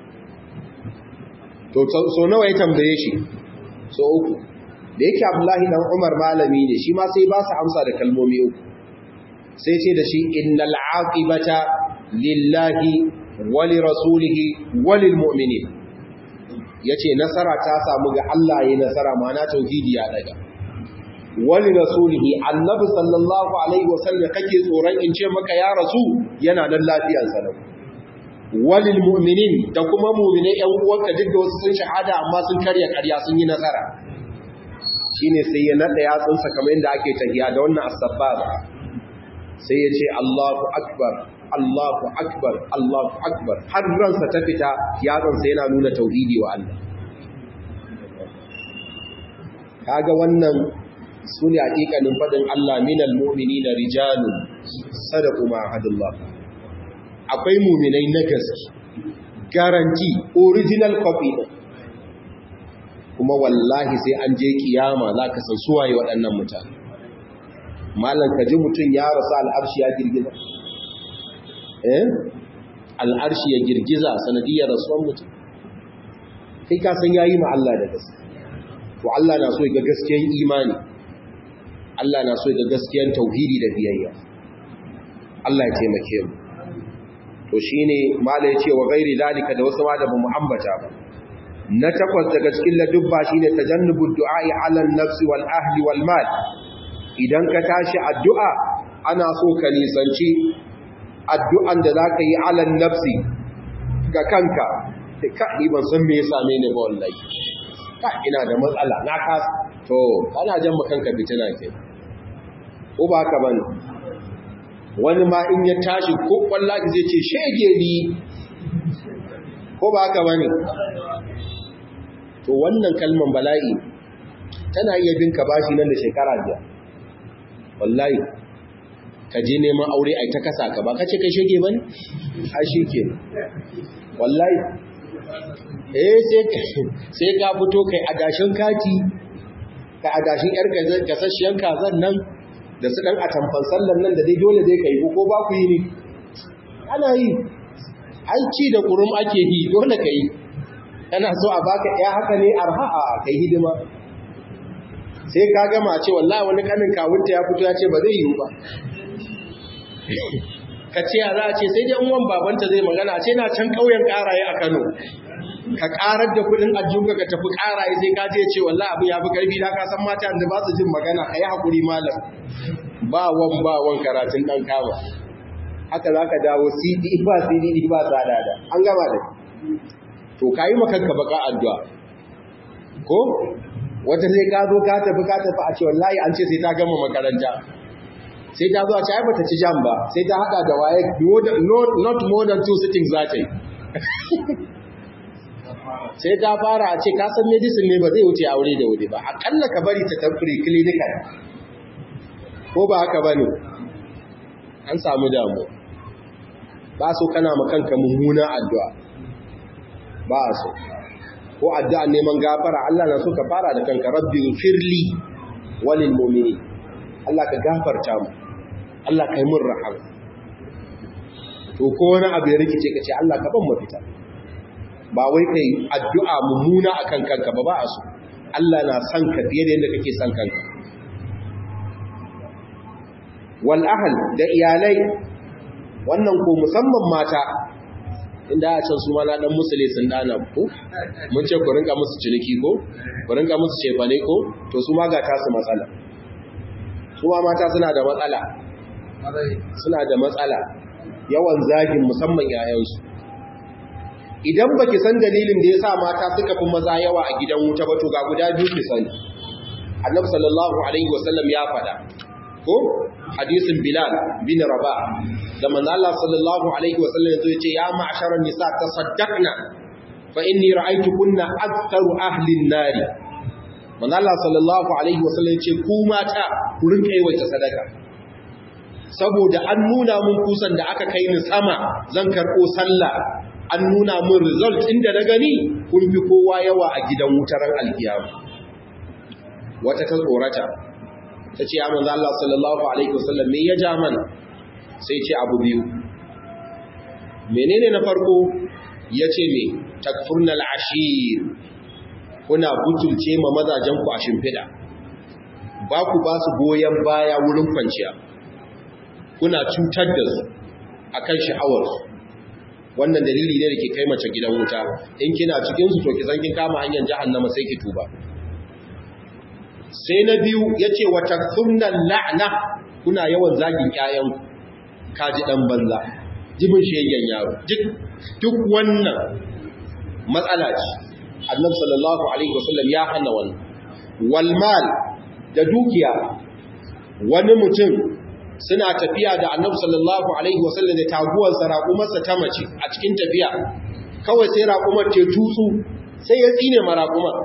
to so nawa ya tambaye shi so uku da yake abdullahi dan umar malami ne shi ma sai ba su amsa da kalmomi uku sai ce da shi innal aqibata lillahi wa li rasulihi wa lil mu'minin yace nasara ta samu ga Allah yayin nasara ma'ana tauhidi ya daga wali rasulihi annabi sallallahu alaihi wasallam kake tsoron in ce maka ya rasu yana nan lafiyar sa lau walil mu'minin da kuma mu'mine ƴan uwanka duk da wasu sun shahada amma sun karya karya sun yi nasara shine sai ya nada yatsunsa kamar yadda ake tahiya da wannan as-sabbaba sai ya ce Allahu akbar Allahu akbar Allahu akbar har ransa ta fita yatsunsa yana nuna tauhidi wa Allah kaga wannan su ne haƙiƙanin faɗin Allah minal mumini na rijalun sadaku ma'adullah akwai muminai na gaske garanti original copy ɗin kuma wallahi sai an je kiyama za ka san suwaye waɗannan mutane malam ka ji mutum ya rasu al'arshi ya girgiza eh al'arshi ya girgiza sanadiyar rasuwan mutum kai ka san yayi ma Allah da gaske to Allah na so ga gaskiyan imani Allah na so ga gaskiyan tauhidi da biyayya Allah ya taimake mu to shine mala yace wa gairi zalika da wasu ma da mu ambata ba na takwas daga cikin ladubba shine tajannubud du'a'i 'ala an-nafs wal ahli wal mal idan ka tashi addu'a ana so ka nisanci addu'an da zaka yi 'ala an-nafsi ga kanka ka ni ban san me ya same ni ba wallahi ka ina da matsala na kasa to ana jan kanka fitina ke ko ba haka bane wani ma in ya tashi ko wallahi zai ce shege ni ko ba haka bane to wannan kalman bala'i tana iya bin ka bashi nan da shekara biyar wallahi ka je neman aure ai ta kasa ka ba ka ce kai shege bane a shi ke wallahi eh sai ka fito kai adashin kati ka adashin yar gasasshiyar kazan nan da su dan atamfan sallan nan da dai dole dai kai ko ba ku yi ne ana yi ai ci da kurum ake yi dole kai kana so a baka ya haka ne arha a kai hidima sai ka gama ce wallahi wani kanin kawunta ya fito ya ce ba zai yiwu ba ka ce ya za a ce sai dai unwan babanta zai magana ce na can ƙauyen ƙaraye a Kano ka ƙarar da kuɗin ajiyunka ka tafi ƙaraye sai ka je ce wallahi abin ya fi ƙarfi da ka san mata da ba su jin magana ka yi haƙuri malam ba wan ba wan karatun ɗan kama haka za ka dawo cd ba cd ba tsada da an gama da to ka yi makanka baka addu'a ko wata sai ka zo ka tafi ka tafi a ce wallahi an ce sai ta gama makaranta sai ta zo a ce ai bata ci jam ba sai ta hada da waye not more than two sittings za ta yi sai ta fara a ce ka san medicine ne ba zai wuce aure da wuri ba akalla ka bari ta tafi clinical ko ba haka bane an samu damu ba so kana makanka mummuna addu'a ba so ko addu'a neman gafara Allah na so ka fara da kanka rabbi firli walil mu'minin Allah ka gafarta mu Allah kai mun rahama to ko wani abu ya rikice kace Allah ka ban mafita ba wai kai addu'a mummuna akan kanka ba ba so Allah na san ka fiye da yadda kake san kanka wal ahl da iyalai wannan ko musamman mata inda a can su ma na dan musule sun dana ko mun ce ku rinka musu ciniki ko ku rinka musu cefane ko to su ma ga tasu matsala su ma mata suna da matsala suna da matsala yawan zagin musamman yayansu idan baki san dalilin da yasa mata suka fi maza yawa a gidan wuta ba to ga guda biyu ki sani annabi sallallahu alaihi wasallam ya faɗa ko hadisin bilal bin rabah da manzo Allah sallallahu alaihi wasallam yazo yace ya ma'sharan nisa tasaddaqna fa inni ra'aytukunna aktharu ahli an-nar manzo Allah sallallahu alaihi wasallam yace ku mata ku rinka yawaita sadaka saboda an nuna mun kusan da aka kai ni sama zan karbo sallah an nuna mun result inda na gani kun fi kowa yawa a gidan wutaran alkiyama wata ta tsorata ta ce ya manzo Allah sallallahu alaihi wasallam me ya ja mana sai ce abu biyu menene na farko yace me takfurnal ashir kuna butulce ma mazajen ku a shimfida ba ku ba su goyen baya wurin kwanciya kuna cutar da su akan sha'awar su wannan dalili ne da ke kai mace gidan wuta in kina cikin su to ki san kin kama hanyar jahannama sai ki tuba sai na biyu ya ce wata sunan la'ana kuna yawan zagin ƴaƴan kaji ɗan banza jibin shegen yaro duk wannan matsala ce annabi sallallahu alaihi wasallam ya hana wannan walmal da dukiya wani mutum suna tafiya da annabi sallallahu alaihi wasallam da taguwarsa raƙumarsa ta mace a cikin tafiya kawai sai raƙumar te tutsu sai ya tsine ma raƙumar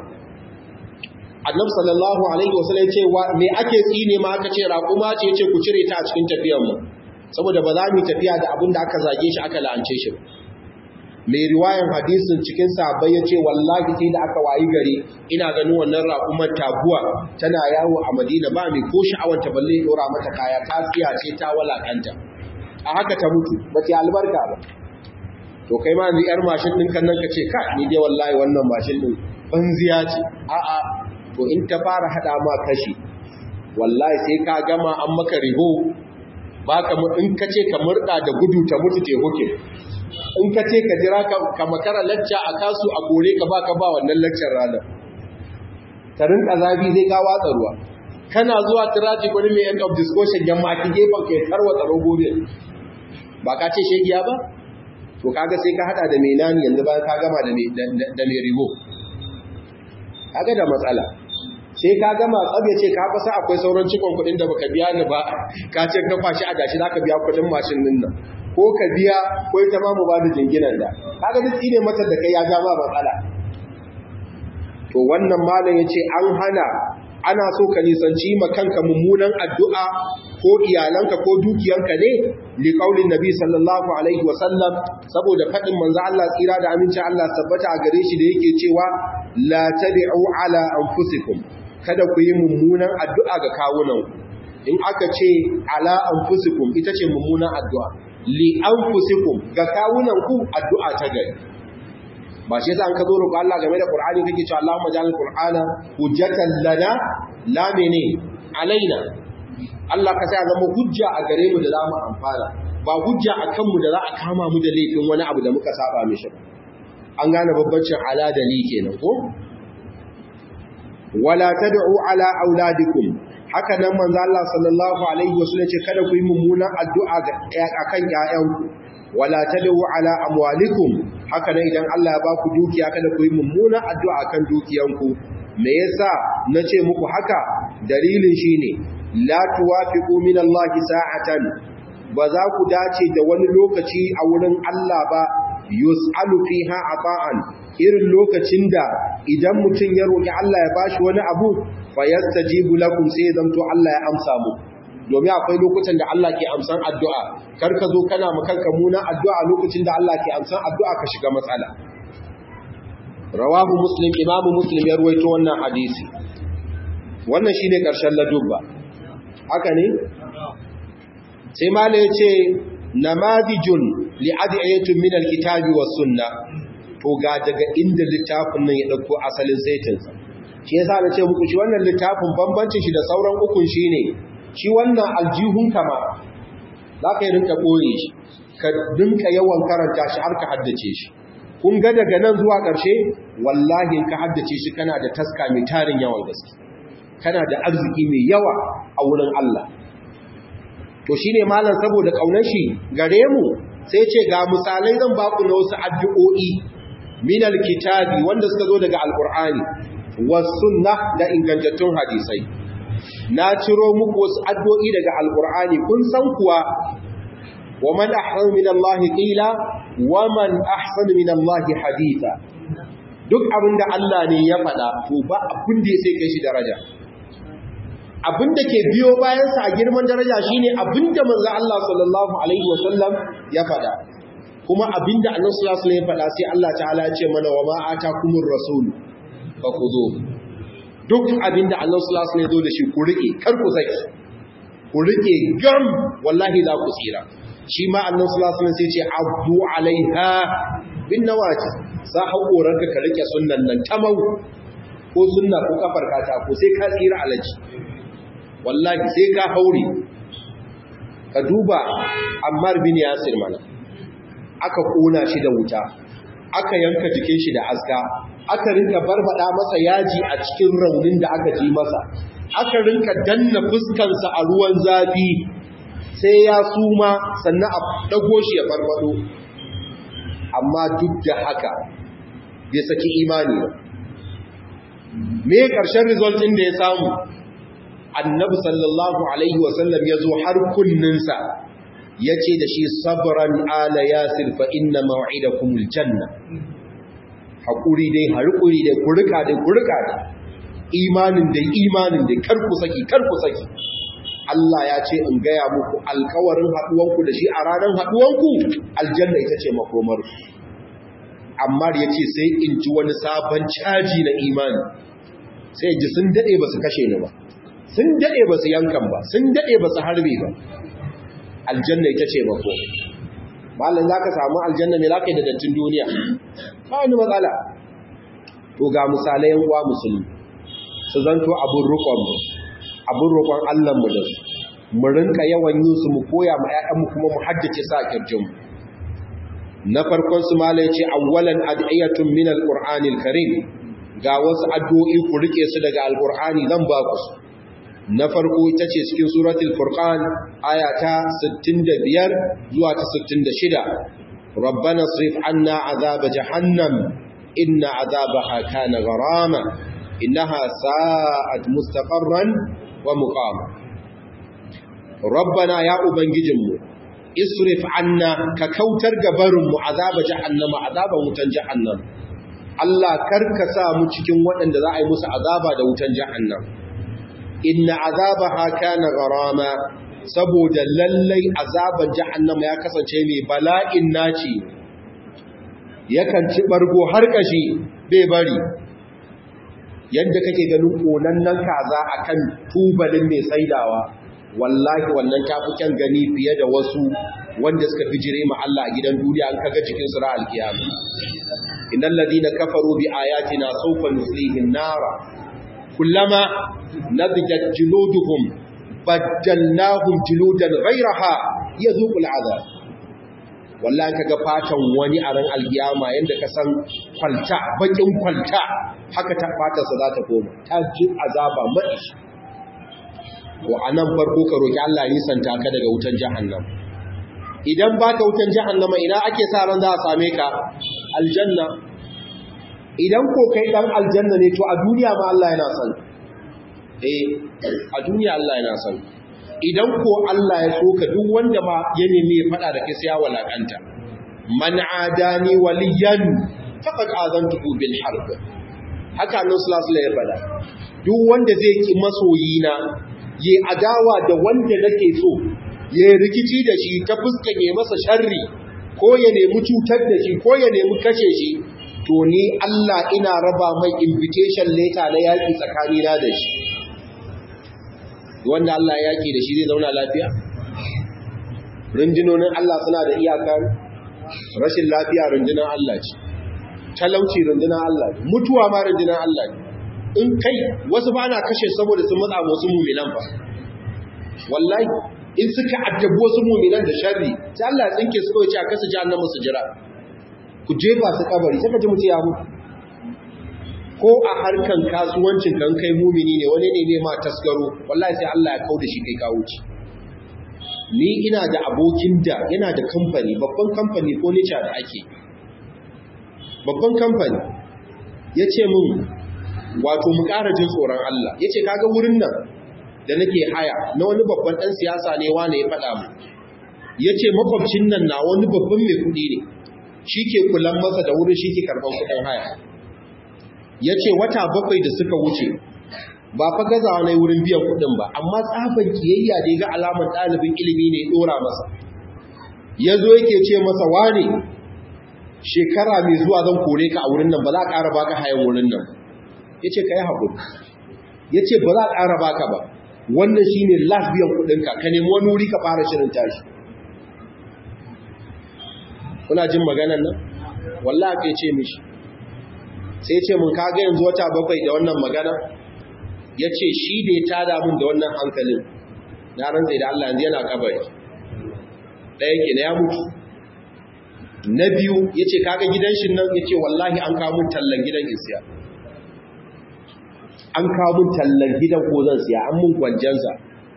annabi sallallahu alaihi wasallam ce me ake tsine ma aka ce raƙuma ce ce ku cire ta a cikin tafiyar mu saboda ba za mu tafiya da abin da aka zage shi aka la'ance shi mai riwayan hadisin cikin sahabbai ya ce wallahi sai da aka wayi gari ina ganin wannan raƙumar taguwa tana yawo a madina ba mai ko sha'awar ta balle dora mata kaya ta tsiya ce ta walakanta a haka ta mutu ba ta albarka ba to kai ma ni yar mashin ɗin kan nan ka ce ka ni dai wallahi wannan mashin ɗin banziya ce a'a to in ta fara hada ma kashi wallahi sai ka gama an maka riho baka in ka ce ka murda da gudu ta mutu te huke in ka ce ka jira ka makara lacca a kasu a kore ka baka ba wannan laccar ranar ta rinka zafi zai ka watsa ruwa kana zuwa tiraji wani mai end of discussion yamma ki gefen ka ya tarwatsa rogobe ba ka ce shegiya ba to kaga sai ka hada da mai nani yanzu bayan ka gama da mai ribo kaga da matsala sai ka gama tsabe ce ka fasa akwai sauran cikon kuɗin da baka biya ni ba ka ce ka fashi a gashi zaka biya kuɗin mashin din nan ko ka biya ko ita ma mu ba da jinginan da kaga duk ne mata da kai ya ga ma matsala to wannan malam yace an hana ana so ka nisanci ma kanka mummunan addu'a ko iyalanka ko dukiyanka ne li qaulin nabi sallallahu alaihi wa sallam saboda fadin manzo Allah tsira da aminci Allah tabbata a gare shi da yake cewa la tad'u ala anfusikum kada ku yi mummunan addu'a ga kawunan in aka ce ala anfusikum ita ce mummunan addu'a li anfusikum ga kawunan ku addu'a ta gari ba shi yasa an ka zo roƙo Allah game da Qur'ani kake cewa Allahumma ja'al Qur'ana hujjatan lana la mene alaina Allah ka sai zama hujja a gare mu da za mu amfana ba hujja a kanmu da za a kama mu da laifin wani abu da muka saba mishi an gane babbancin ala da ni kenan ko wala tad'u ala auladikum haka nan manzo Allah sallallahu alaihi wasallam ce kada ku yi mummunan addu'a ga akan ƴaƴanku wala tad'u ala amwalikum haka nan idan Allah ya baku dukiya kada ku yi mummunan addu'a akan dukiyanku me yasa nace muku haka dalilin shine la tuwafiqu min Allah sa'atan ba za ku dace da wani lokaci a wurin Allah ba yus'alu fiha ata'an irin lokacin da idan mutum ya roki Allah ya bashi wani abu fayastajibu lakum sai zamto Allah ya amsa mu domin akwai lokutan da Allah ke amsan addu'a kar ka zo kana makanka munan addu'a lokacin da Allah ke amsan addu'a ka shiga matsala rawahu muslim imamu muslim ya ruwaito wannan hadisi wannan shine karshen ladubba haka ne sai mala yace namadijun li adiyatun min alkitabi was sunna to ga daga inda littafin nan ya dauko asalin zaitinsa shi yasa na ce muku shi wannan littafin bambancin shi da sauran ukun shine shi wannan aljihun kama za ka yi rinka ɓoye shi ka dinka yawan karanta shi har ka haddace shi kun ga daga nan zuwa ƙarshe wallahi ka haddace shi kana da taska mai tarin yawan gaske kana da arziki mai yawa a wurin Allah to shine malam saboda kaunar shi gare mu sai ce ga misalai zan ba ku na wasu addu'o'i min alkitabi wanda suka zo daga alqur'ani was sunnah da ingantattun hadisai na ciro muku wasu addu'o'i daga alqur'ani kun san kuwa wa man ahsanu min Allah qila wa man ahsanu min Allah haditha duk abinda Allah ne ya faɗa to ba abin da sai kai shi daraja abin da ke biyo bayansa a girman daraja shine abin da manzo Allah sallallahu alaihi wasallam ya faɗa kuma abin da annabi sallallahu alaihi wasallam ya faɗa sai Allah ta'ala ya ce mana wa ma atakumur rasul fakhudhu duk abin da Allah sallallahu alaihi wasallam ya zo da shi ku rike kar ku saki ku rike gam wallahi za ku tsira shi ma annabi sallallahu alaihi wasallam sai ce abdu alaiha bin nawajis sa haƙoranka ka rike sunnan nan tamau ko sunna ko kafar kata ko sai ka tsira alaji wallahi sai ka haure ka duba ammar bin yasir mana aka kona shi da wuta aka yanka jikin shi da aska aka rinka barbada masa yaji a cikin raunin da aka ji masa aka rinka danna fuskansa a ruwan zafi sai ya suma sannan a dago shi ya farfado amma duk da haka bai saki imani ba me karshen result din da ya samu annabi sallallahu alaihi wasallam ya zo har kunninsa ya ce da shi sabran ala yasir fa inna maw'idakumul janna haƙuri dai harƙuri dai kurika dai kurika dai imanin dai imanin dai karku saki karku saki Allah ya ce in gaya muku alkawarin haɗuwanku da shi a ranar haɗuwanku aljanna ita ce makomar amma ya ce sai in ji wani sabon caji na imani sai ji sun daɗe ba su kashe ni ba sun daɗe ba su yankan ba sun daɗe ba su harbe ba aljanna ita ce mako malam za ka samu aljanna mai za ka yi da dattin duniya ba wani matsala to ga misalai yan uwa musulmi su zanto abin rukon mu abin rukon allah mu da su mu rinka yawan yin su mu koya ma 'ya'yanmu kuma mu haddace sa kirjin mu na farkon su mala ya ce awwalan ad'iyatun min alqur'anil karim ga wasu addu'o'i ku rike su daga alqur'ani zan ba ku su na farko ita ce cikin suratul furqan aya ta 65 zuwa ta 66 rabbana srif anna azaba jahannam inna azabaha kana gharama innaha sa'at mustaqarran wa muqama rabbana ya ubangijinmu isrif anna ka kautar gabarinmu azaba jahannama azaban wutan jahannam Allah karka sa mu cikin waɗanda za a yi musu azaba da wutan jahannam inna azabaha kana gharama saboda lallai azaban jahannama ya kasance mai bala'in naci yakan ci bargo har kashi bai bari yadda kake ganin konannen kaza akan tubalin mai saidawa wallahi wannan tafi kyan gani fiye da wasu wanda suka bijire ma Allah a gidan duniya an kaga cikin sura al-qiyama innal ladina kafaru bi ayatina sawfa nuslihim nara kullama nabijat juluduhum baddalnahum juludan ghayraha yazuqul azab wallahi kaga fatan wani a ran alkiyama yanda ka san kwalta bakin kwalta haka ta fata sa za ta koma ta ji azaba mai to anan farko ka roki Allah ya nisanta ka daga wutan jahannam idan baka wutan jahannama ina ake sa ran za a same ka aljanna idan ko kai dan aljanna ne to a duniya ma Allah yana son eh a duniya Allah yana son idan ko Allah ya so ka duk wanda ma ya nemi ya fada da kai sai ya walakanta man adani waliyan faqad azantuhu bil harb haka Allah sallallahu alaihi ya fada duk wanda zai ki masoyina yi adawa da wanda nake so ya rikici da shi ta fuskan ya masa sharri ko ya nemi cutar da shi ko ya nemi kashe shi to ni Allah ina raba mai invitation letter na yaki tsakanina da shi wanda Allah ya yaki da shi zai zauna lafiya rundunonin Allah suna da iyaka rashin lafiya rundunar Allah ce talauci rundunar Allah ne mutuwa ma rundunar Allah ne in kai wasu ba na kashe saboda sun matsa wasu muminan ba wallahi in suka addabi wasu muminan da sharri sai Allah ya tsinke su kawai ce a kasa jahannama su jira ku jefa su kabari sai ka ji mutu ya mutu ko a harkan kasuwancin kan kai mumini ne wani ne ne ma taskaro wallahi sai Allah ya kauda shi kai kawo ci ni ina da abokin da yana da kamfani babban kamfani ko nica da ake babban kamfani ya ce mun wato mu ƙara jin tsoron Allah ya ce kaga wurin nan da nake haya na wani babban ɗan siyasa ne wane ya faɗa mu ya ce makwabcin nan na wani babban mai kuɗi ne shi ke kulan masa da wurin shi ke karɓar kuɗin haya ya ce wata bakwai da suka wuce ba fa gazawa na wurin biyan kuɗin ba amma tsaban kiyayya da ya ga alamar ɗalibin ilimi ne ɗora masa ya zo yake ce masa wane shekara mai zuwa zan kore ka a wurin nan ba za a ƙara baka hayan wurin nan ya ce ka yi haƙuri ya ce ba za a ƙara baka ba wannan shi ne last biyan kuɗinka ka nemi wani wuri ka fara shirin tashi kuna jin maganan nan wallah ka ce mishi sai ce mun kaga yanzu wata bakwai da wannan magana ya ce shi da ya tada mun da wannan hankalin na rantsai da Allah yanzu yana kabari ɗaya ke na ya mutu na biyu ya ce kaga gidan shi nan ya ce wallahi an kawo mun tallan gidan isiya an kawo mun tallan gidan ko zan siya an mun kwanjansa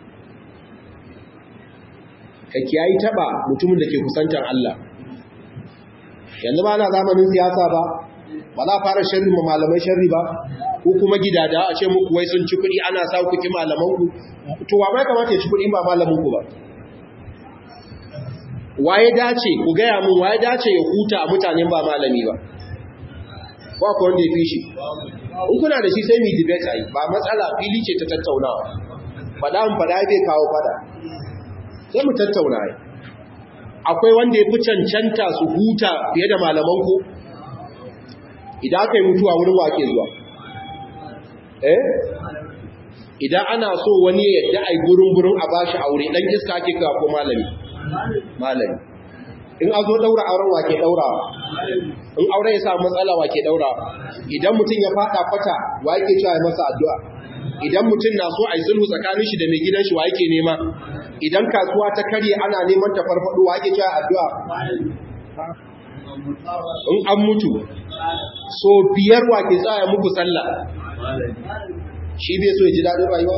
ka kiyayi taba mutumin da ke kusantar Allah yanzu ba na zamanin siyasa ba ba za fara sharri ma malamai sharri ba ko kuma gidada a ce muku wai sun ci kuɗi ana sa kuki malamanku to wa mai kamata ya ci kuɗi ba malamanku ba waye dace ku gaya mun waye dace ya huta a mutanen ba malami ba ko akwai wanda ya fi shi in kuna da shi sai mu debate ai ba matsala fili ce ta tattaunawa fada mun fada bai kawo fada sai mu tattauna ai akwai wanda ya fi cancanta su huta fiye da malaman ku idan aka yi mutuwa wurin wake zuwa eh idan ana so wani ya yadda ai gurin gurin a bashi aure dan iska ake kawo ko malami malami in a zo daura auren wake daura in aure ya samu matsala wake daura idan mutum ya fada kwata wa yake cewa masa addu'a idan mutum na so a yi sulhu tsakanin shi da mai gidan shi wa yake nema idan kasuwa ta karye ana neman ta farfado wa yake cewa addu'a in an mutu so biyar wa ke tsaya muku sallah shi bai so ya ji daɗin rayuwa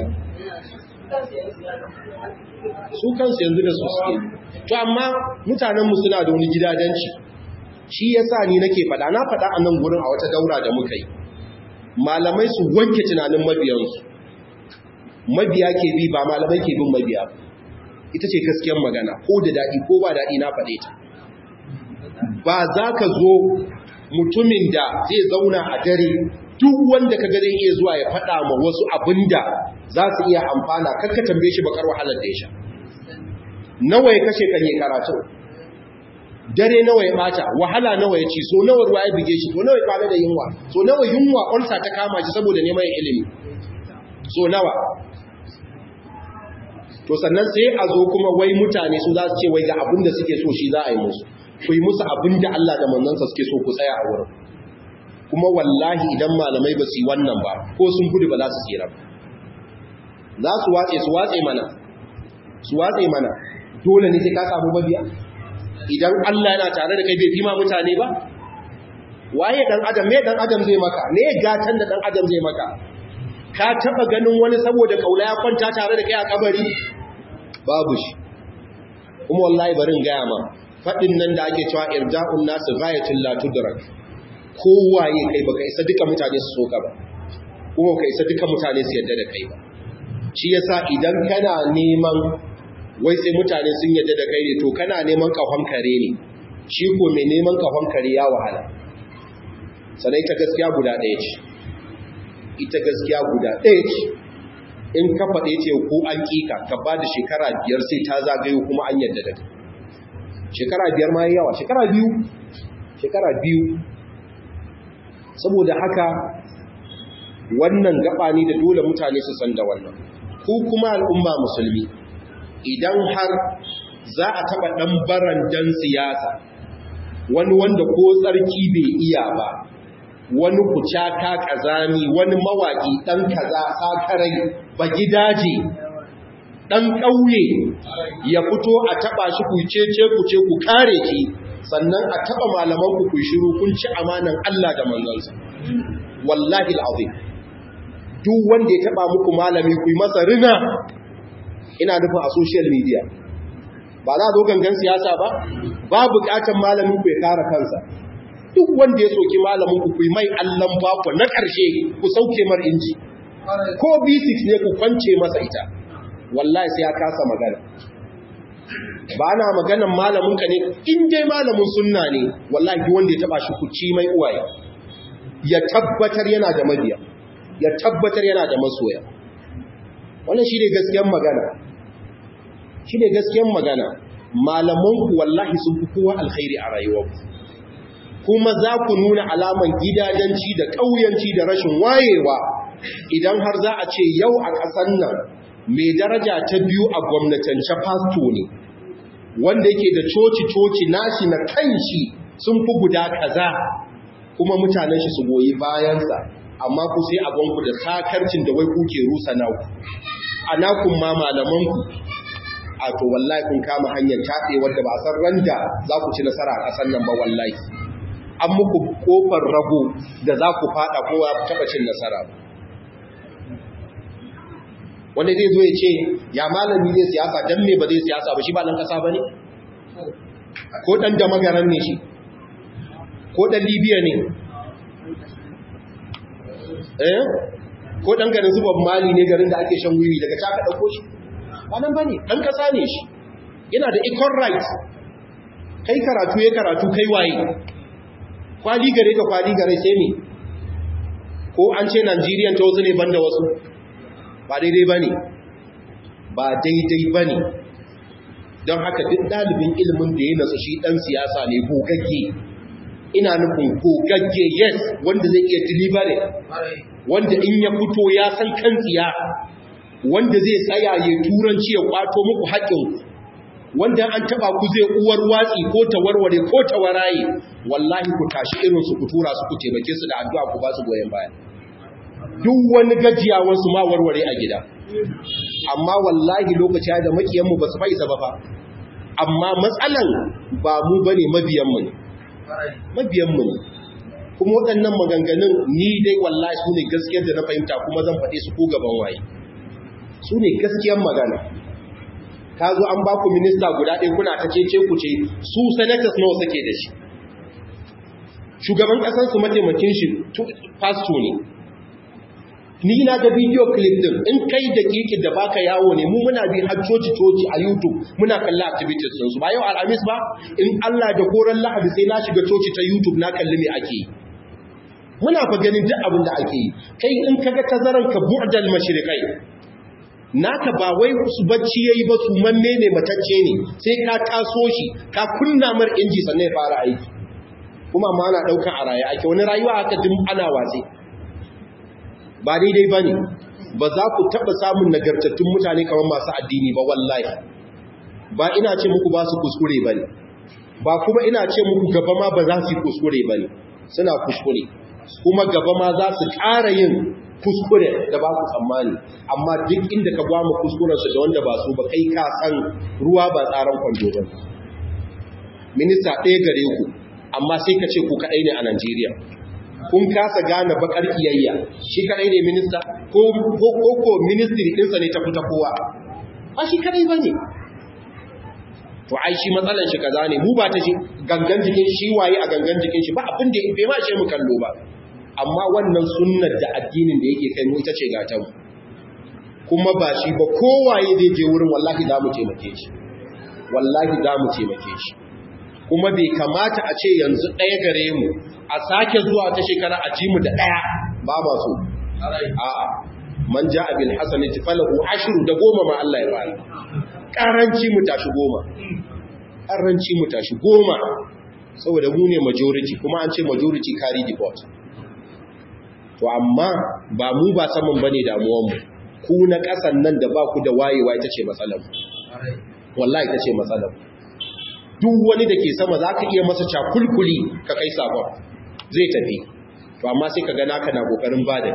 su kansu yanzu da su suke to amma mutanenmu suna da wani gidajenci shi ya sa ni nake faɗa na faɗa a nan gurin a wata daura da muka yi malamai su wanke tunanin mabiyansu mabiya ke bi ba malamai ke bin mabiya ita ce gaskiyar magana ko da daɗi ko ba daɗi na faɗe ta ba za ka zo mutumin da zai zauna a dare duk wanda ka zai iya zuwa ya faɗa ma wasu abinda za su iya amfana karka tambaye shi bakar wahalar da ya sha nawa ya kashe kan yi karatu dare nawa ya bata wahala nawa ya ci so nawa ruwa ya bige shi so nawa ya kwana da yunwa so nawa yunwa ulsa ta kama shi saboda neman ilimi so nawa to sannan sai a zo kuma wai mutane su za su ce wai ga abin da suke so shi za a yi musu ku yi musu abin da Allah da manzansa suke so ku tsaya a wurin ku kuma wallahi idan malamai ba su yi wannan ba ko sun gudu ba za su tsira ba za su watse su watse mana su watse mana dole ne sai ka samu mabiya idan Allah yana tare da kai bai fima mutane ba waye dan adam me dan adam zai maka me gatan da dan adam zai maka ka taba ganin wani saboda kaula ya kwanta tare da kai a kabari babu shi kuma wallahi barin gaya ma fadin nan da ake cewa irja'un nasu ghayatul la tudrak kowaye kai baka isa duka mutane su soka ba kuma ka isa duka mutane su yadda da kai ba shi yasa idan kana neman wai sai mutane sun yadda da kai ne to kana neman kahon kare ne shi ko mai neman kahon kare ya wahala sanai ta gaskiya guda ɗaya ce ita gaskiya guda ɗaya ce in ka faɗe ce ko an ƙiƙa ka ba da shekara biyar sai ta zagayo kuma an yadda da kai shekara biyar ma yawa shekara biyu shekara biyu saboda haka wannan gaba ne da dole mutane su san da wannan ko kuma al'umma musulmi idan har za a taɓa ɗan barandan siyasa wani wanda ko tsarki bai iya ba wani kucaka kazami wani mawaƙi ɗan kaza sakarai ba gidaje ɗan ƙauye ya fito a taɓa shi ku cece ku ce ku kare ki sannan a taɓa malaman ku ku shiru kun ci amanan Allah da manzansa wallahi al'azim duk wanda ya taɓa muku malami ku yi masa rina ina nufin a social media ba za a zo gangan siyasa ba ba buƙatar malamin ku ya kare kansa duk wanda ya soki malamin ku kuyi mai allan baku na ƙarshe ku sauke mar inji ko b6 ne ku kwance masa ita wallahi sai ya kasa magana ba na maganan malamin ka ne in dai malamin sunna ne wallahi duk wanda ya taba shi ku ci mai uwaye ya tabbatar yana da mabiya ya tabbatar yana da masoya wannan shi ne gaskiyar magana shi ne gaskiyar magana malamanku wallahi sun fi kowa alkhairi a rayuwarku kuma za ku nuna alaman gidajenci da ƙauyanci da rashin wayewa idan har za a ce yau a ƙasar nan mai daraja ta biyu a gwamnatance fasto ne wanda yake da coci-coci nashi na kanshi sun fi guda kaza kuma mutanen shi su goyi bayansa amma ku sai abonku da sakarcin da wai kuke rusa naku a nakun ma malamanku a to wallahi kun kama hanyar taɗe wadda ba san randa za ku ci nasara a ƙasar nan ba wallahi an muku kofar rago da za ku fada kowa taɓa cin nasara wanda zai zo ya ce ya malami zai siyasa don me ba zai siyasa ba shi ba ɗan ƙasa ba ne ko ɗan da magaran ne shi ko ɗan libya ne eh ko ɗan garin zuba mali ne garin da ake shan wiwi daga ta ɗauko shi ba nan ba ne ɗan ƙasa ne shi yana da equal right kai karatu ya karatu kai waye kwali gare ka kwali gare sai me ko an ce Nigerian ta wasu ne banda wasu ba daidai ba ne ba daidai ba ne don haka duk ɗalibin ilimin da ya nasu shi ɗan siyasa ne gogagge ina nufin gogagge yes wanda zai iya delivery wanda in ya fito ya san kan tsiya wanda zai tsaya ya turanci ya kwato muku haƙƙin wanda an taba ku zai uwar watsi ko ta warware ko ta waraye wallahi ku tashi irin su ku tura su ku taimake su da addu'a ku ba su goyen baya duk wani gajiyawan su ma warware a gida amma wallahi lokaci da makiyan mu ba su faisa ba fa amma matsalan ba mu bane mabiyan mu ne mabiyan mu ne kuma waɗannan maganganun ni dai wallahi su ne gaskiyar da na fahimta kuma zan faɗe su ko gaban waye su ne gaskiyar magana ka zo an baku minista guda ɗaya kuna ta cece ku ce su senators nawa suke da shi shugaban ƙasar su mataimakin shi pasto ne ni na ga bidiyo clip din in kai da kiki da baka yawo ne mu muna bi har coci coci a YouTube muna kalla activities din su ba yau alhamis ba in Allah da koran lahadi sai na shiga coci ta YouTube na kalli me ake yi muna fa ganin duk abin da ake yi kai in kaga tazaran ka bu'dal mashriqai naka ba wai su bacci yayi ba su manne ne matacce ne sai ka taso shi ka kunna mar inji sannan ya fara aiki kuma ma ana dauka a raye ake wani rayuwa haka din ana watsi ba daidai bane ba za ku taba samun nagartattun mutane kamar masu addini ba wallahi ba ina ce muku ba su kuskure bane ba kuma ina ce muku gaba ma ba za su kuskure bane suna kuskure kuma gaba ma za su ƙara yin kuskure da ba su tsammani amma duk inda ka gwama kuskurensu da wanda ba su ba kai ka san ruwa ba tsaron kwando ba minista ɗaya gare ku amma sai ka ce ku kaɗai ne a Najeriya kun kasa gane bakar kiyayya shi kaɗai ne minista ko ko ministry ɗinsa ne ta fita kowa ba shi kaɗai ba ne to ai shi matsalan shi kaza ne mu ba ta shi gangan jikin shi waye a gangan jikin shi ba abin da bai ma shi mu kallo ba amma wannan sunnar da addinin da yake kai mu ita ce gatan mu kuma ba shi ba kowaye zai je wurin wallahi za mu taimake shi wallahi za mu taimake shi kuma bai kamata a ce yanzu ɗaya gare mu a sake zuwa ta shekara a ji mu da ɗaya ba ma so a'a man ja abin hasanati falahu ashru da goma ma Allah ya bani karanci mu tashi goma karanci mu tashi goma saboda mu ne majority kuma an ce majority carry the vote to amma ba mu ba saman bane damuwan mu ku na kasan nan da ba ku da wayewa ita ce matsalar mu wallahi ita ce matsalar mu duk wani da ke sama za ka iya masa cakulkuli ka kai sabon zai tafi to amma sai ka ga naka na kokarin bada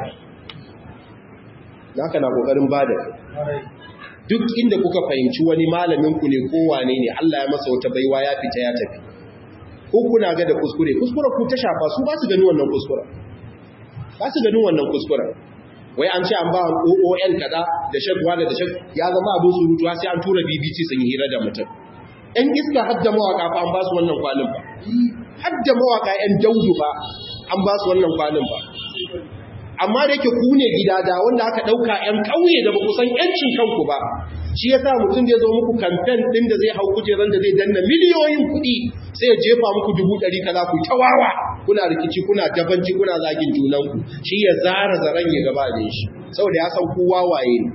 naka na kokarin bada duk inda kuka fahimci wani malamin ku ne ko wane ne Allah ya masa wata baiwa ya fita ya tafi ko kuna ga da kuskure kuskure ku ta shafa su ba su gani wannan kuskure ba su ganin wannan kuskure wai an ce an ba OON kaza da shagwa da shag ya zama abin surutu sai an tura BBC sun yi hira da mutum ‘yan iska hadda mawaka fa an ba su wannan kwalin ba, hadda mawaka ‘yan daudu ba an ba su wannan kwalin ba. Amma da yake ku ne gidada wanda aka ɗauka ‘yan ƙauye da ba ku san ‘yancin kanku ba, shi ya sa mutum zai zo muku kamfen ɗin da zai hau kujeran da zai danna miliyoyin kuɗi sai ya jefa muku dubu ɗari kaza ku ta wawa kuna rikici kuna dabanci kuna zagin junanku shi ya zara zaren ya gaba da shi saboda ya san ku wawaye ne.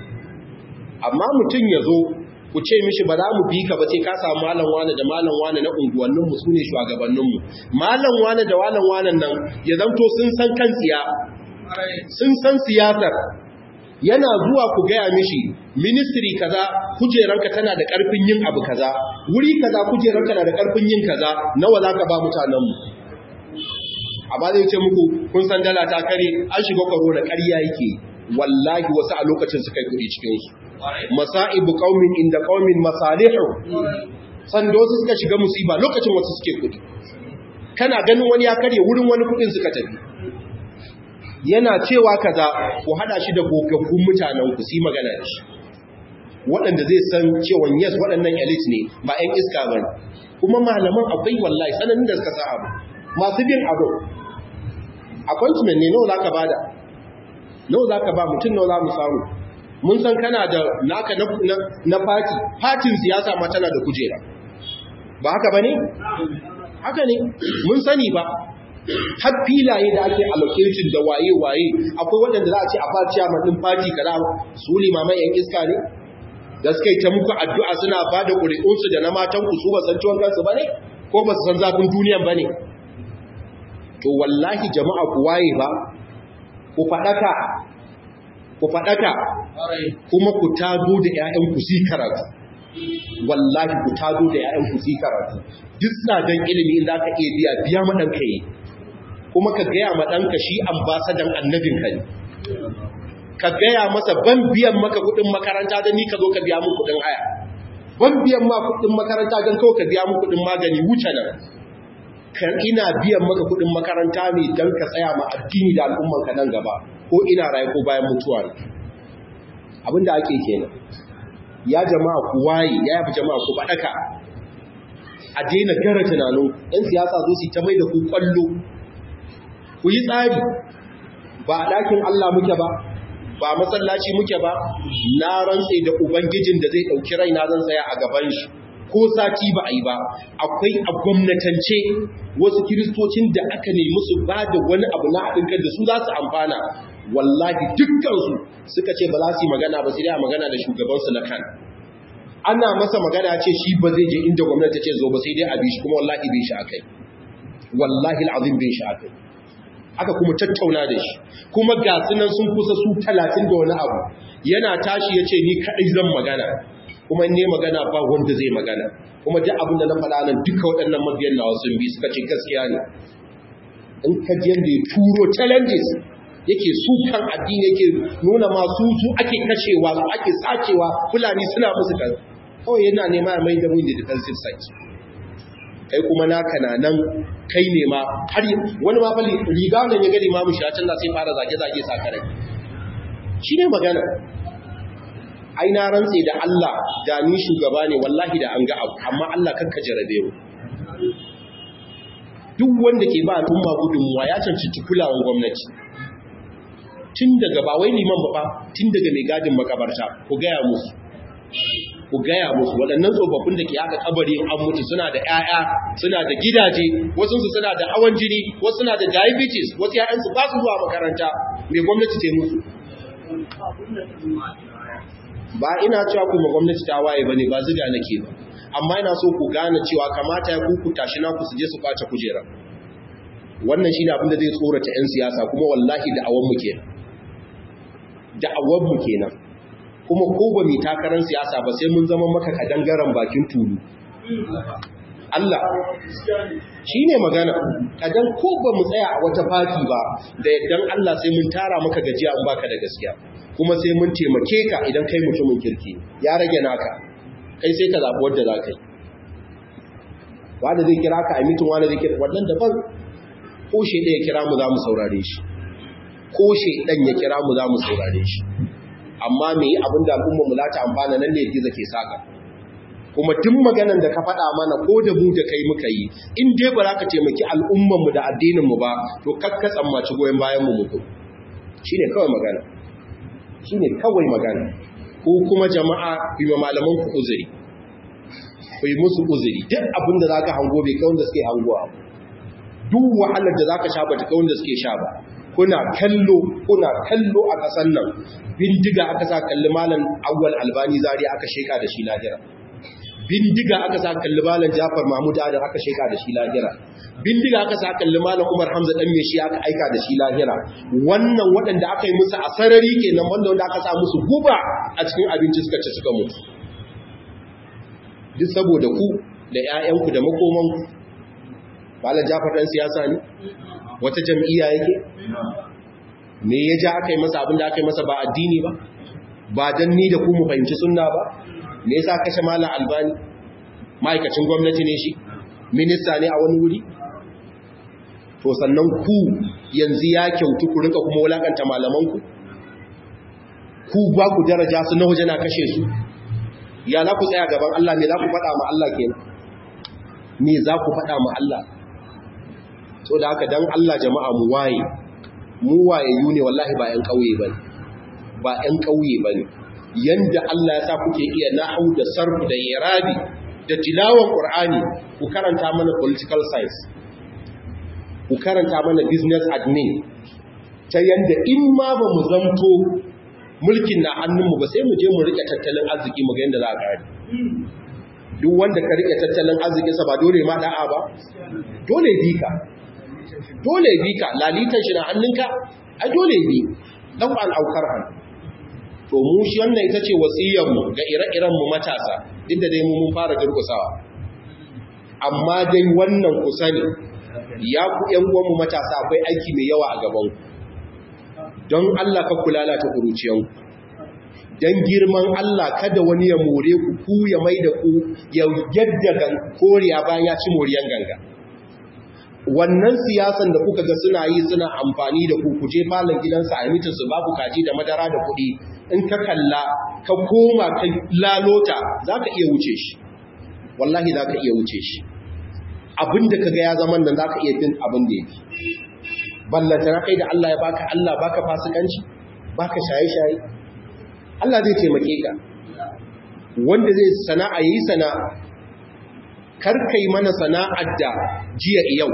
Amma mutum ya zo ku ce mishi ba za mu bi ka ba sai ka samu malam wane da malam wane na unguwanninmu su ne shugabanninmu malam wane da malam wane nan ya zanto sun san kan tsiya sun san siyasar yana zuwa ku gaya mishi ministry kaza kujeranka tana da karfin yin abu kaza wuri kaza kujeranka na da karfin yin kaza nawa za ka ba mutanenmu amma zai ce muku kun san dala ta kare an shiga corona ƙarya yake wallahi wasu a lokacin suka yi kuɗi cikinsu masa'ibu qaumin inda qaumin masalihu sanda wasu suka shiga musiba lokacin wasu suke kudi kana ganin wani ya karye wurin wani kudin suka tafi yana cewa kaza ku hada shi da gogaggun mutanen ku su magana da shi waɗanda zai san cewa yes waɗannan elite ne ba 'yan iska ba kuma malaman akwai wallahi sananin da suka sa abu masu bin abu appointment ne nawa za ka bada nawa za ka ba mutum nawa za mu samu mun san kana da naka na fati fatin siyasa ma tana da kujera ba haka ba ne? haka ne mun sani ba har filaye da ake allocation da waye-waye akwai waɗanda za a ce a ba ciyaman ɗin fati kaza su limaman yan iska ne da suka yi ta muku addu'a suna ba da ƙuri'unsu da na matanku su ba san ciwon kansu ba ne ko ba su san zafin duniyan ba ne to wallahi jama'a ku waye ba ku faɗaka ku faɗaka kuma ku tado da ‘ya'yanku si karatu wallahi ku tado da ‘ya'yanku si karatu duk tsadan ilimi in za ka iya biya biya maɗanka yi kuma ka gaya maɗanka shi ambasadan annabinka ne ka gaya masa ban biyan maka kuɗin makaranta don ni ka zo ka biya mu kuɗin haya ban biyan ma kuɗin makaranta don kawai ka biya mu kuɗin magani wuce nan kan ina biyan maka kuɗin makaranta ne don ka tsaya ma addini da al'ummanka nan gaba ko ina raye ko bayan mutuwa ne abinda ake kenan ya jama'a ku waye ya yafi jama'a ku faɗaka a daina gara tunanin ɗan siyasa zo su ta mai da ku kwallo ku yi tsari ba a ɗakin Allah muke ba ba masallaci muke ba na rantse da ubangijin da zai ɗauki raina zan tsaya a gaban shi ko sati ba a yi ba akwai a gwamnatance wasu kiristocin da aka nemi su ba da wani abu na haɗin kan da su za su amfana wallahi dukkansu suka ce ba za su yi magana ba sai dai a magana da shugabansu na kan ana masa magana ce shi ba zai je inda gwamnati ce zo ba sai dai a bi shi kuma wallahi bin shi akai wallahi al'azim bin shi akai aka kuma tattauna da shi kuma ga sunan sun kusa su talatin da wani abu yana tashi ya ce ni kaɗai zan magana kuma ne magana ba wanda zai magana kuma duk abin da na faɗa nan duka waɗannan mabiyan nawa sun bi suka ce gaskiya ne in ka ji yadda ya turo challenges yake sukan addini yake nuna masu su ake kashewa su ake sacewa fulani suna musu kan kawai yana nema ya mai da mun da defensive site kai kuma naka na nan kai ne ma har wani ma fali riga nan ya gani ma mu shi a canza sai fara zage zage sakarai shi ne magana ai na rantse da Allah da ni shugaba ne wallahi da an ga abu amma Allah kanka jarabe mu duk wanda ke ba al'umma gudunmuwa ya cancanci kulawan gwamnati tun daga ba wai liman ba tun daga mai gadin makabarta ku gaya musu ku gaya musu waɗannan tsofaffin da ke aka kabari an mutu suna da 'ya'ya suna da gidaje wasu su suna da hawan jini wasu suna da diabetes wasu 'ya'yansu ba su zuwa makaranta mai gwamnati ce musu ba ina cewa kuma gwamnati ta waye bane ba ziga nake ba amma ina so ku gane cewa kamata ya kuku tashi na ku su je su kwace kujera wannan shine abin da zai tsorata 'yan siyasa kuma wallahi da awan mu kenan da awan mu kenan kuma ko ba mu takarar siyasa ba sai mun zama maka kadangaren bakin tulu Allah shi ne magana kadan ko ba mu tsaya a wata fati ba da yaddan Allah sai mun tara maka gajiya in baka da gaskiya kuma sai mun taimake ka idan kai mutumin kirki ya rage naka kai sai ka zaɓi wadda za ka yi wanda zai kira ka a mitin wanda zai kira wannan daban ko shi ɗaya kira mu za mu saurare shi ko shi ɗan ya kira mu za mu saurare shi amma me yi abin da al'umma mu lata amfana nan ne gizo ke saka kuma duk maganan da ka faɗa mana ko da mu da kai muka yi in dai ba za ka taimaki al'umman mu da addinin mu ba to kakka tsammaci goyon bayan mu mutu shine kawai magana shine kawai magana ko kuma jama'a ku yi malaman ku uzuri ku yi musu uzuri duk abin da zaka hango bai kai wanda suke hangowa duk wahalar da zaka sha ba ta kai wanda suke sha ba kuna kallo kuna kallo a ƙasar nan bindiga aka sa kalli malam awwal albani zari aka sheka da shi lahira bindiga aka sa kalli malam jafar mahmud adam aka sheka da shi lahira bindiga aka sa kalli malam umar hamza dan me shi aka aika da shi lahira wannan waɗanda aka yi musu a sarari kenan wanda wanda aka sa musu guba a cikin abinci suka ci suka mutu duk saboda ku da ƴaƴanku da makomanku malam jafar dan siyasa ne wata jam'iyya yake me ya ja aka yi masa abin da aka yi masa ba addini ba ba don ni da ku mu fahimci sunna ba me yasa kashe malam albani ma'aikacin gwamnati ne shi minista ne a wani wuri to sannan ku yanzu ya kyautu ku rinka kuma wulakanta malamanku ku ba ku daraja su na waje na kashe su ya za ku tsaya gaban Allah me za ku faɗa ma Allah kenan me za ku faɗa ma Allah so da haka dan Allah jama'a mu waye mu wayayyu ne wallahi ba ƴan ƙauye bane ba ƴan ƙauye bane yanda Allah ya sa kuke iya nahwu da sarfu da irabi da tilawan qur'ani ku karanta mana political science ku karanta mana business admin ta yanda in ma ba mu zanto mulkin na hannunmu ba sai mu je mu rike tattalin arziki mu ga yanda za a gari duk wanda ka rike tattalin arzikinsa ba dole ma da'a ba dole bi ka dole bi ka lalitan shi na hannunka a dole bi dan an aukar han to mu shi wannan ita ce wasiyar mu ga ire-iren mu matasa inda dai mu mun fara durkusawa amma dai wannan ku sani ya ku ƴan uwan mu matasa akwai aiki mai yawa a gaban ku don Allah ka kula ta kuruciyan ku dan girman Allah kada wani ya more ku ku ya mai da ku ya yadda koriya bayan ya ci moriyan ganga wannan siyasan da kuka ga suna yi suna amfani da ku kuje falon gidansa a mitin su babu kaji da madara da kuɗi in ka kalla ka koma ka lalota za ka iya wuce shi wallahi za ka iya wuce shi abinda ka ga ya zaman nan za ka iya bin abin da yake ballanta na kai da Allah ya baka Allah baka fasikanci baka shaye-shaye Allah zai taimake ka wanda zai sana'a yi sana'a karkai mana sana'ar da jiya yau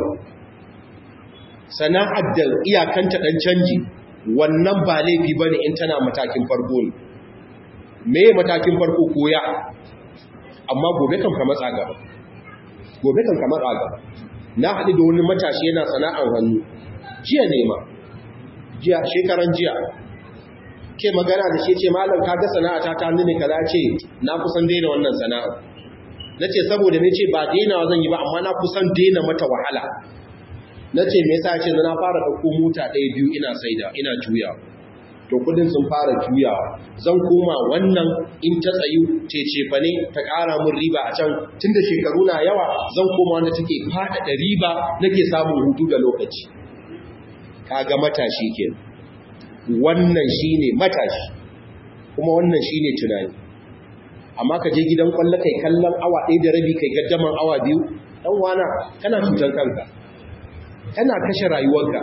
sana'ar da iyakanta dan canji wannan ba laifi bane in tana matakin farko ne me matakin farko koya amma gobe kan ka matsa gaba gobe kan ka matsa gaba na haɗu da wani matashi yana sana'ar hannu jiya ne ma jiya shekaran jiya ke magana da shi ce malam ka ga sana'a ta ta ne kaza ce na kusan daina wannan sana'a nace saboda ne ce ba daina zan yi ba amma na kusan daina mata wahala na ce me yasa ce na fara ɗauko mota ɗaya biyu ina saida ina juya to kudin sun fara juyawa zan koma wannan in ta tsayu cecefa ne ta ƙara mun riba a can tun da shekaru na yawa zan koma wanda take faɗaɗa riba nake samun hutu da lokaci kaga matashi ke wannan shine matashi kuma wannan shine tunani amma ka je gidan kwallo kai kallon awa ɗaya da rabi kai gaddaman awa biyu ɗan wana kana cutar kanka kana kashe rayuwarka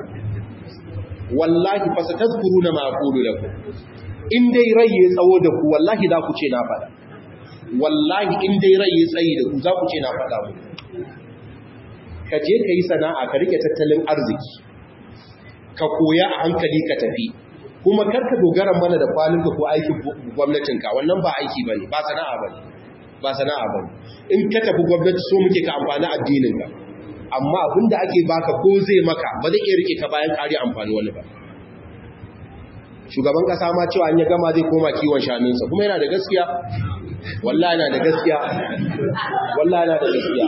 wallahi fa satazkuruna ma aqulu lakum in dai rai ya tsawo da ku wallahi za ku ce na faɗa wallahi in dai rai ya tsayi da ku za ku ce na faɗa mu ka je ka yi sana'a ka rike tattalin arziki ka koya a hankali ka tafi kuma karka dogara mana da kwalinka ko aikin gwamnatinka wannan ba aiki bane ba sana'a bane ba sana'a bane in ka tafi gwamnati so muke ka amfani addininka amma abinda ake baka ko zai maka ba zai iya rike ka bayan kare amfani wani ba shugaban kasa ma cewa an ya gama zai koma kiwon shanunsa kuma yana da gaskiya wallahi yana da gaskiya wallahi yana da gaskiya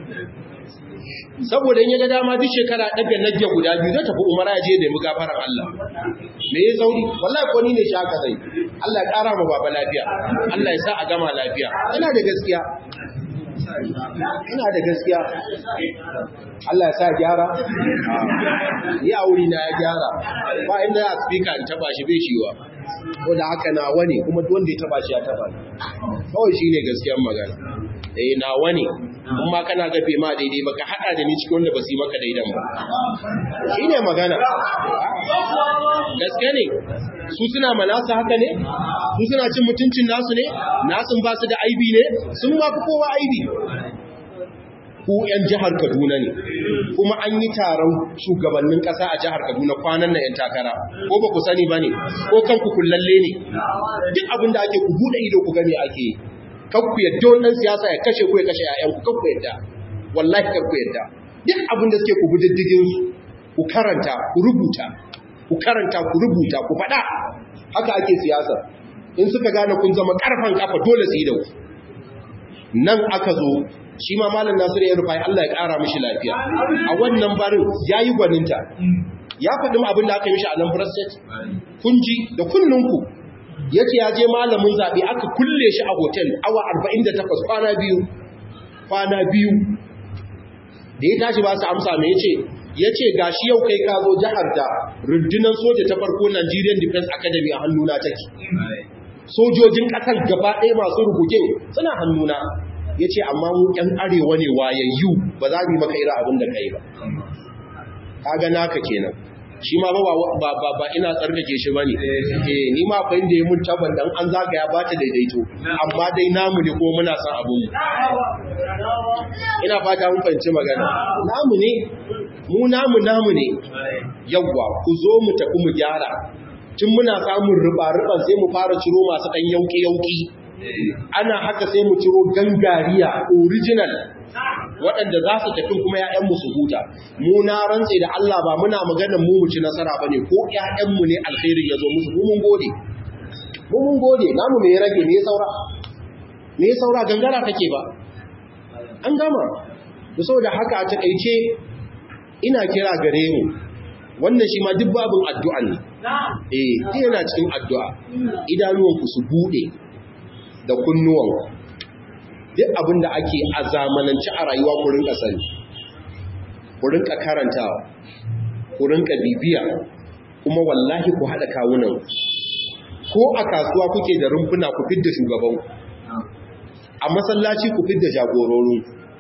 saboda in ya ga dama duk shekara daga najja guda biyu zai tafi umara ya je nemi gafaran Allah me ya sauri wallahi ko ni ne shi haka zai Allah ya kara ma baba lafiya Allah ya sa a gama lafiya yana da gaskiya ina da gaskiya Allah ya sa gyara ya wuri na ya gyara ba inda ya speaker in taba shi bai shiwa ko da haka na wani kuma wanda ya taba shi ya taba kawai shine gaskiyar magana eh na wani kuma kana gafe ma daidai baka hada da ni cikin wanda ba su yi maka daidan ba shine magana gaskiya ne su suna manasa haka ne su suna cin mutuncin nasu ne nasun ba su da aibi ne sun ma fi kowa aibi ku 'yan jihar Kaduna ne kuma an yi taron shugabannin ƙasa a jihar Kaduna kwanan na 'yan takara ko ba ku sani ba ne ko kanku kullalle ne duk abin da ake ku buɗe ido ku gani ake kakku yadda wannan siyasa ya kashe ku ya kashe 'ya'yanku kakku yadda wallahi kakku yadda duk abin da suke ku bi diddigin su ku karanta ku rubuta ku karanta ku rubuta ku faɗa haka ake siyasa in suka gane kun zama ƙarfan kafa dole su yi da ku nan aka zo shi ma malam nasiru ya rufai Allah ya ƙara mishi lafiya a wannan barin ya yi gwaninta ya faɗi abin da aka yi mishi a nan state kun ji da kunninku ya ce ya je malamin zaɓe aka kulle shi a hotel awa 48 kwana biyu kwana biyu da ya tashi ba su amsa mai ya ce ya ce ga shi yau kai ka zo jihar da rundunar soja ta farko Nigerian Defense Academy a hannuna take sojojin ƙasar gaba ɗaya masu rubugin suna hannuna ya ce amma mu ‘yan arewa ne wayayyu ba za mu yi maka irin abin da ka yi ba kaga naka kenan shi ma ba ba ina tsarkake shi bane eh ni ma fa inda ya mun taban dan an zaga ya bata daidaito amma dai namu ne ko muna san abun mu ina fata mun fahimci magana namu ne mu namu namu ne yawwa ku zo mu tafi mu gyara tun muna samun riba-riban sai mu fara ciro masu ɗan yauki-yauki ana haka sai mu ciro gangariya original waɗanda za su tafi kuma ‘ya'yanmu su huta mu na rantse da Allah ba muna maganar mu mu ci nasara ba ne ko ‘ya'yanmu ne alkhairin ya zo musu mu mun gode mu mun gode namu me ya rage me ya saura me ya saura gangara take ba an gama da saboda haka a takaice ina kira gare mu wannan shi ma duk babin addu'a ne eh yana cikin addu'a idanuwanku su bude da kunnuwanku duk abin da ake a zamanance a rayuwa ku rinka sani ku rinka karantawa ku rinka bibiya kuma wallahi ku haɗa kawunan ko a kasuwa kuke da rumfuna ku fidda shugaban a masallaci ku fidda jagororin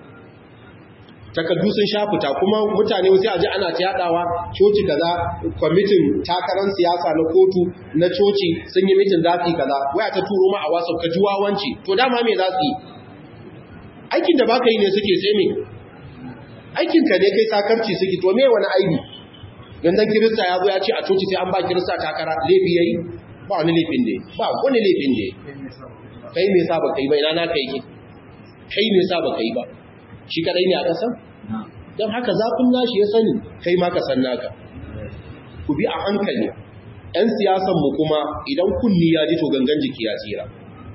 takardu sun sha fita kuma mutane wasu aji ana ta yadawa coci kaza kwamitin takarar siyasa na kotu na coci sun yi mitin zafi kaza waya ta turo ma a wasu ka juwawanci to dama me za su yi aikin da baka yi ne suke sai me aikin ka ne kai sakarci suke to me wani aibi gandan kirista ya zo ya ce a coci sai an ba kirista takara laifi yayi ba wani laifin da ba wani laifin da kai me yasa baka yi ba ina na kai ki kai me yasa baka yi ba shi kadai ne a ƙasa? don haka zafin nashi ya sani kai ma ka san naka ku bi a hankali ‘yan siyasanmu kuma idan kunni ya ji to gangan jiki ya tsira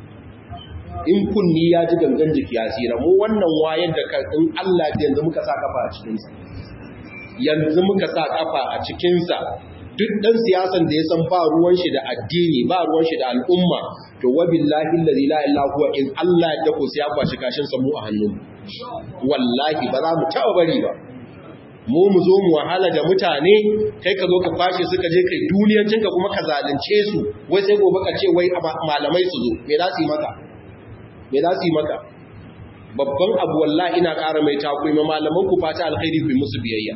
in kunni ya ji gangan jiki ya tsira mu wannan wayar da in Allah da yanzu muka sa kafa a cikinsa yanzu muka sa kafa a cikinsa duk ɗan siyasan da ya san ba ruwan shi da addini ba ruwan shi da al'umma to wa billahi allazi la ilaha huwa in Allah ya dako sai ya kwashi kashin sa mu a hannun wallahi ba za mu taɓa bari ba mu mu zo mu wahala da mutane kai ka zo ka kwashe suka je kai duniyancin ka kuma ka zalunce su wai sai gobe ka ce wai malamai su zo me za su yi maka me za su yi maka babban abu wallahi ina ƙara mai takwai ma malaman ku fata alkhairi ku yi musu biyayya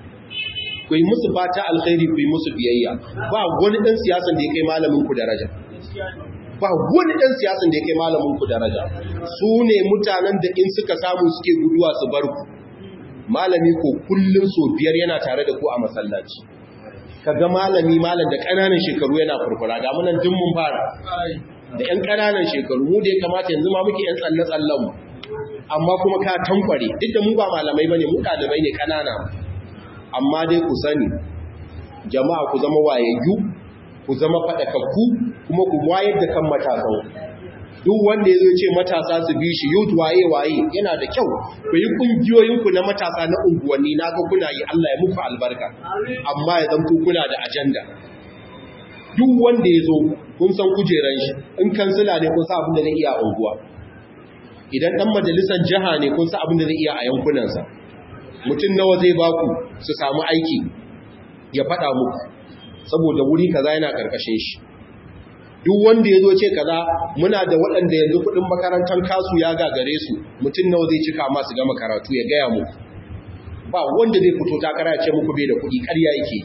ku yi musu fata alkhairi ku yi musu biyayya ba wani ɗan siyasan da ya kai malamin ku daraja ba wani ɗan siyasan da ya kai malamin ku daraja su ne mutanen da in suka samu suke guduwa su bar ku malami ko kullum so biyar yana tare da ku a masallaci kaga malami malam da ƙananan shekaru yana furfura ga munan duk mun fara da ƴan ƙananan shekaru mu da ya kamata yanzu ma muke ƴan tsalle tsallen mu amma kuma ka tankware duk da mu ba malamai bane mu ɗalibai ne ƙanana amma dai ku sani jama'a ku zama wayayyu ku zama faɗakakku kuma ku wayar da kan matasan duk wanda ya zo ce matasa su bi shi youth waye waye yana da kyau ku yi kungiyoyinku na matasa na unguwanni na ga kuna yi Allah ya muku albarka amma ya zanto kuna da ajanda duk wanda ya zo kun san kujeran shi in kansila ne kun san abin da zai iya a unguwa idan dan majalisar jiha ne kun san abin da zai iya a yankunansa mutum nawa zai baku su samu aiki ya faɗa muku saboda wuri kaza yana karkashin shi duk wanda ya zo ce kaza muna da waɗanda yanzu kuɗin makarantar kasu ya gagare su mutum nawa zai cika masu gama karatu ya gaya muku ba wanda zai fito takara ya ce muku bai da kuɗi ƙarya yake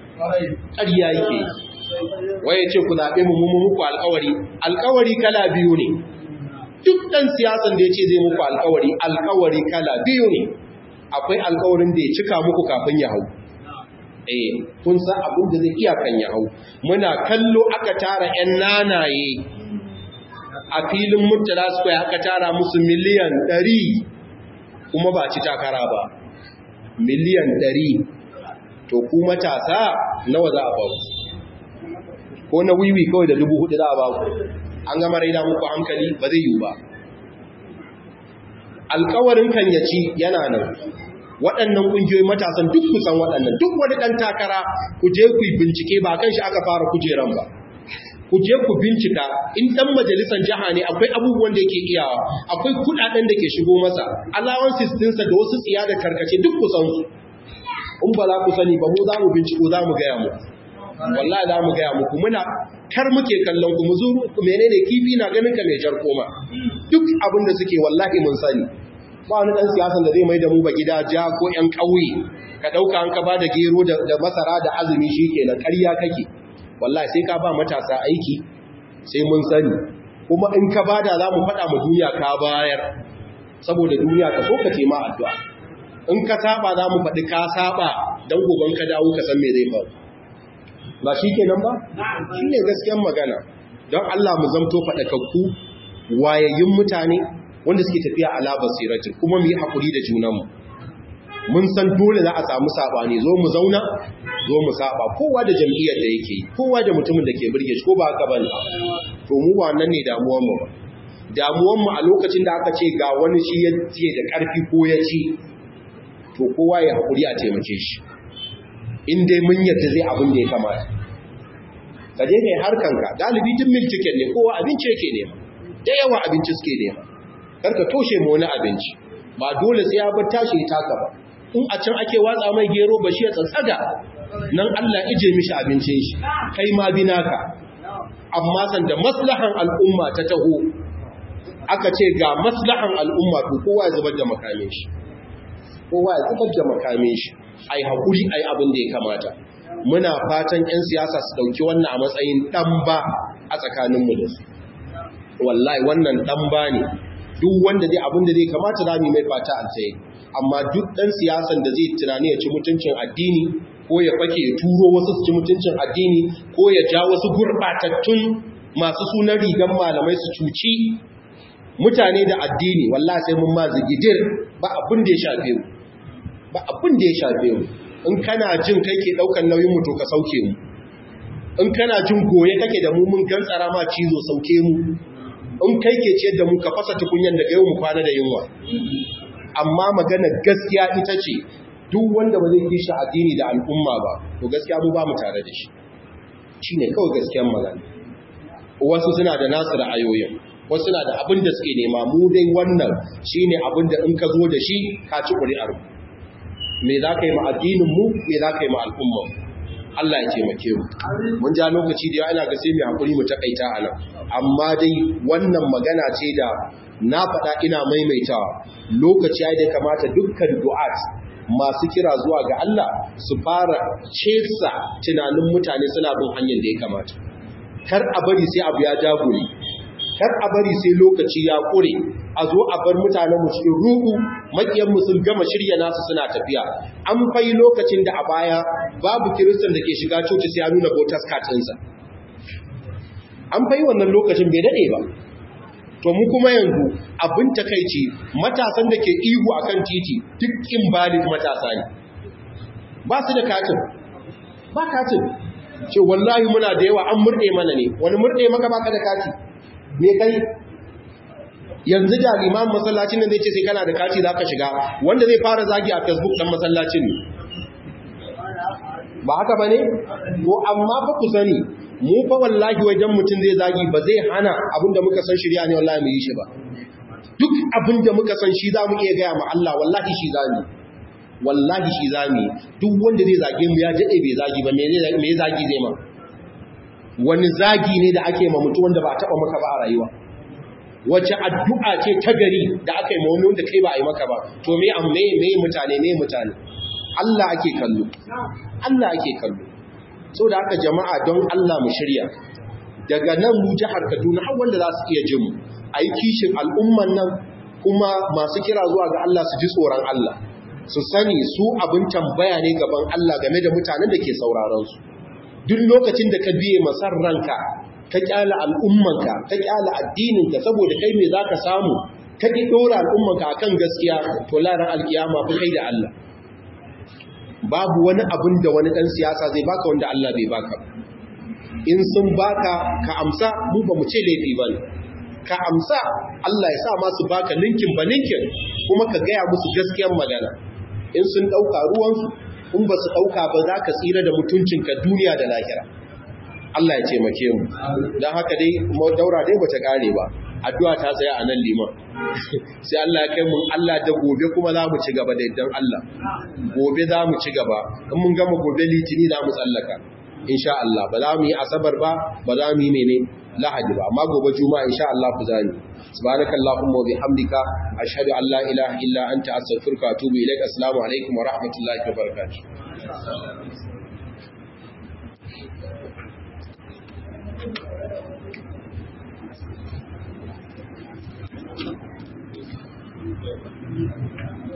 ƙarya yake waye ce ku zaɓe mu mu muku alƙawari alƙawari kala biyu ne duk ɗan siyasan da ya ce zai muku alƙawari alƙawari kala biyu ne akwai alƙawarin da ya cika muku kafin ya hau eh kun san abin da zai iya kan ya hau muna kallo aka tara ƴan nanaye a filin Murtala Square aka tara musu miliyan 100 kuma ba ci takara ba miliyan 100 to ku matasa nawa za a ba ku ko na wiwi kawai da dubu hudu za a ba ku an gama raina muku hankali ba zai yiwu ba alkawarin kan ya ci yana nan waɗannan ƙungiyoyi matasan duk kusan waɗannan duk wani ɗan takara ku je ku yi bincike ba kan shi aka fara kujeran ba ku je ku bincika in ɗan majalisar jiha ne akwai abubuwan da yake iyawa akwai kuɗaɗen da ke shigo masa allowances ɗinsa da wasu tsiya da karkace duk kusan su in ba za ku sani ba mu za mu binciko za mu gaya muku wallahi za mu gaya muku muna kar muke kallon ku mu zuru menene kifi na ganin ka mai jar koma duk abin da suke wallahi mun sani ba wani dan siyasan da zai mai da mu ba gida ja ko yan ƙauye ka dauka an ka ba da gero da masara da azumi shikenan ƙarya kake wallahi sai ka ba matasa aiki sai mun sani kuma in ka bada za mu faɗa mu duniya ka bayar saboda duniya ka so ka ce ma addu'a in ka saba za mu faɗi ka saba don goban ka dawo ka san me zai faru ba shi kenan ba shi ne gaskiyar magana don Allah mu zamto faɗakakku wayayyun mutane wanda suke tafiya ala basiratin kuma mu yi haƙuri da junanmu mun san dole za a samu saɓani zo mu zauna zo mu saba kowa da jam'iyyar da yake kowa da mutumin da ke birge shi ko ba haka bane to mu ba nan ne damuwar mu ba damuwar mu a lokacin da aka ce ga wani shi ya ce da ƙarfi ko ya ci to kowa ya haƙuri a taimake shi in dai mun yadda zai abin da ya kamata ka je kai harkanka galibi tun mil ticket ne kowa abinci yake nema da yawa abinci suke nema kar ka toshe mu wani abinci ba dole sai ya bar tashi ya taka ba in a can ake watsa mai gero ba shi ya tsatsaga nan Allah ije mishi abincin shi kai ma bi naka amma san da maslahan al'umma ta taho aka ce ga maslahan al'umma to kowa ya zubar da makamin shi kowa ya zubar da makamin shi ai hakuri ai abin da ya kamata muna fatan 'yan siyasa su dauki wannan a matsayin dan ba a tsakaninmu da su wallahi wannan dan ba ne duk wanda zai abin da zai kamata za mu mai fata altsaye amma duk dan siyasan da zai tunani ya ci mutuncin addini ko ya fake ya turo wasu su ci mutuncin addini ko ya ja wasu gurbatattun masu sunan rigan malamai su cuci mutane da addini wallahi sai mun ma zigidir ba abin da ya shafe mu ba abin da ya shafe mu in kana jin kai ke daukan nauyin mu to ka sauke mu in kana jin goye kake da mu mun gantsara ma cizo sauke mu in kai ke ciyar da mu ka fasa tukunyan daga yau mu kwana da yunwa amma magana gaskiya ita ce duk wanda ba zai kishi addini da al'umma ba to gaskiya mu ba mu tare da shi shine kawai gaskiyar magana wasu suna da nasu ra'ayoyin wasu suna da abin da suke nema mu dai wannan shine abin da in ka zo da shi ka ci ƙuri'ar me za ka yi ma addinin mu me za ka yi ma al'ummar Allah ya taimake mu mun ja lokaci da yawa ina ga sai mu hakuri mu takaita a nan amma dai wannan magana ce da na faɗa ina maimaitawa lokaci ya da kamata dukkan du'at masu kira zuwa ga Allah su fara cesa tunanin mutane suna bin hanyar da ya kamata kar a bari sai abu ya dagule kar a bari sai lokaci ya ƙure a zo a bar mutanen mu cikin ruɗu makiyan mu sun gama shirya nasu suna tafiya an fai lokacin da a baya babu kiristan da ke shiga coci sai ya nuna voters card ɗinsa an fai wannan lokacin bai daɗe ba to mu kuma yanzu abin takaici matasan da ke ihu akan titi duk invalid matasa ne ba su da katin ba katin ce wallahi muna da yawa an murɗe mana ne wani murɗe maka baka da kati me kai yanzu da limamin masallacin nan zai ce sai kana da kati za ka shiga wanda zai fara zagi a facebook ɗan masallacin ne ba haka ba ne? ko amma fa ku sani mu fa wallahi wajen mutum zai zagi ba zai hana abinda muka san shirya ne wallahi mu yi shi ba duk abinda muka san shi za mu iya gaya ma Allah wallahi shi za mu wallahi shi za mu duk wanda zai zage mu ya daɗe bai zagi ba me zagi zai ma wani zagi ne da ake ma mutu wanda ba a taɓa maka ba a rayuwa wacce addu'a ce ta gari da aka yi ma wani wanda kai ba a yi maka ba to me an me me mutane me mutane Allah ake kallo Allah ake kallo so da haka jama'a don Allah mu shirya daga nan mu jihar Kaduna har wanda za su iya jin mu ayi kishin al'umman nan kuma masu kira zuwa ga Allah su ji tsoron Allah su sani su abin tambaya ne gaban Allah game da mutanen da ke sauraron su duk lokacin da ka biye masar ranka ka kyala al'ummanka ka kyala addininka saboda kai me zaka samu ka ki dora al'ummanka akan gaskiya to laran alkiyama fa kai da Allah babu wani abin da wani dan siyasa zai baka wanda Allah bai baka in sun baka ka amsa mu ba mu ce laifi bane ka amsa Allah ya sa masu baka linkin ba linkin kuma ka gaya musu gaskiyar magana in sun dauka ruwansu in ba su dauka ba za ka tsira da mutuncinka duniya da lahira Allah ya taimake mu don haka dai daura dai bata kare ba addu'a ta tsaya a nan liman sai Allah ya kai mu Allah da gobe kuma za mu ci gaba da idan Allah gobe za mu ci gaba in mun gama gobe litini za mu tsallaka insha Allah ba za mu yi asabar ba ba za mu yi mene lahadi ba amma gobe juma'a insha Allah ku zani subhanaka allahumma wa bihamdika ashhadu an la ilaha illa anta astaghfiruka wa atubu ilaik assalamu alaikum wa rahmatullahi wa barakatuh Thank you.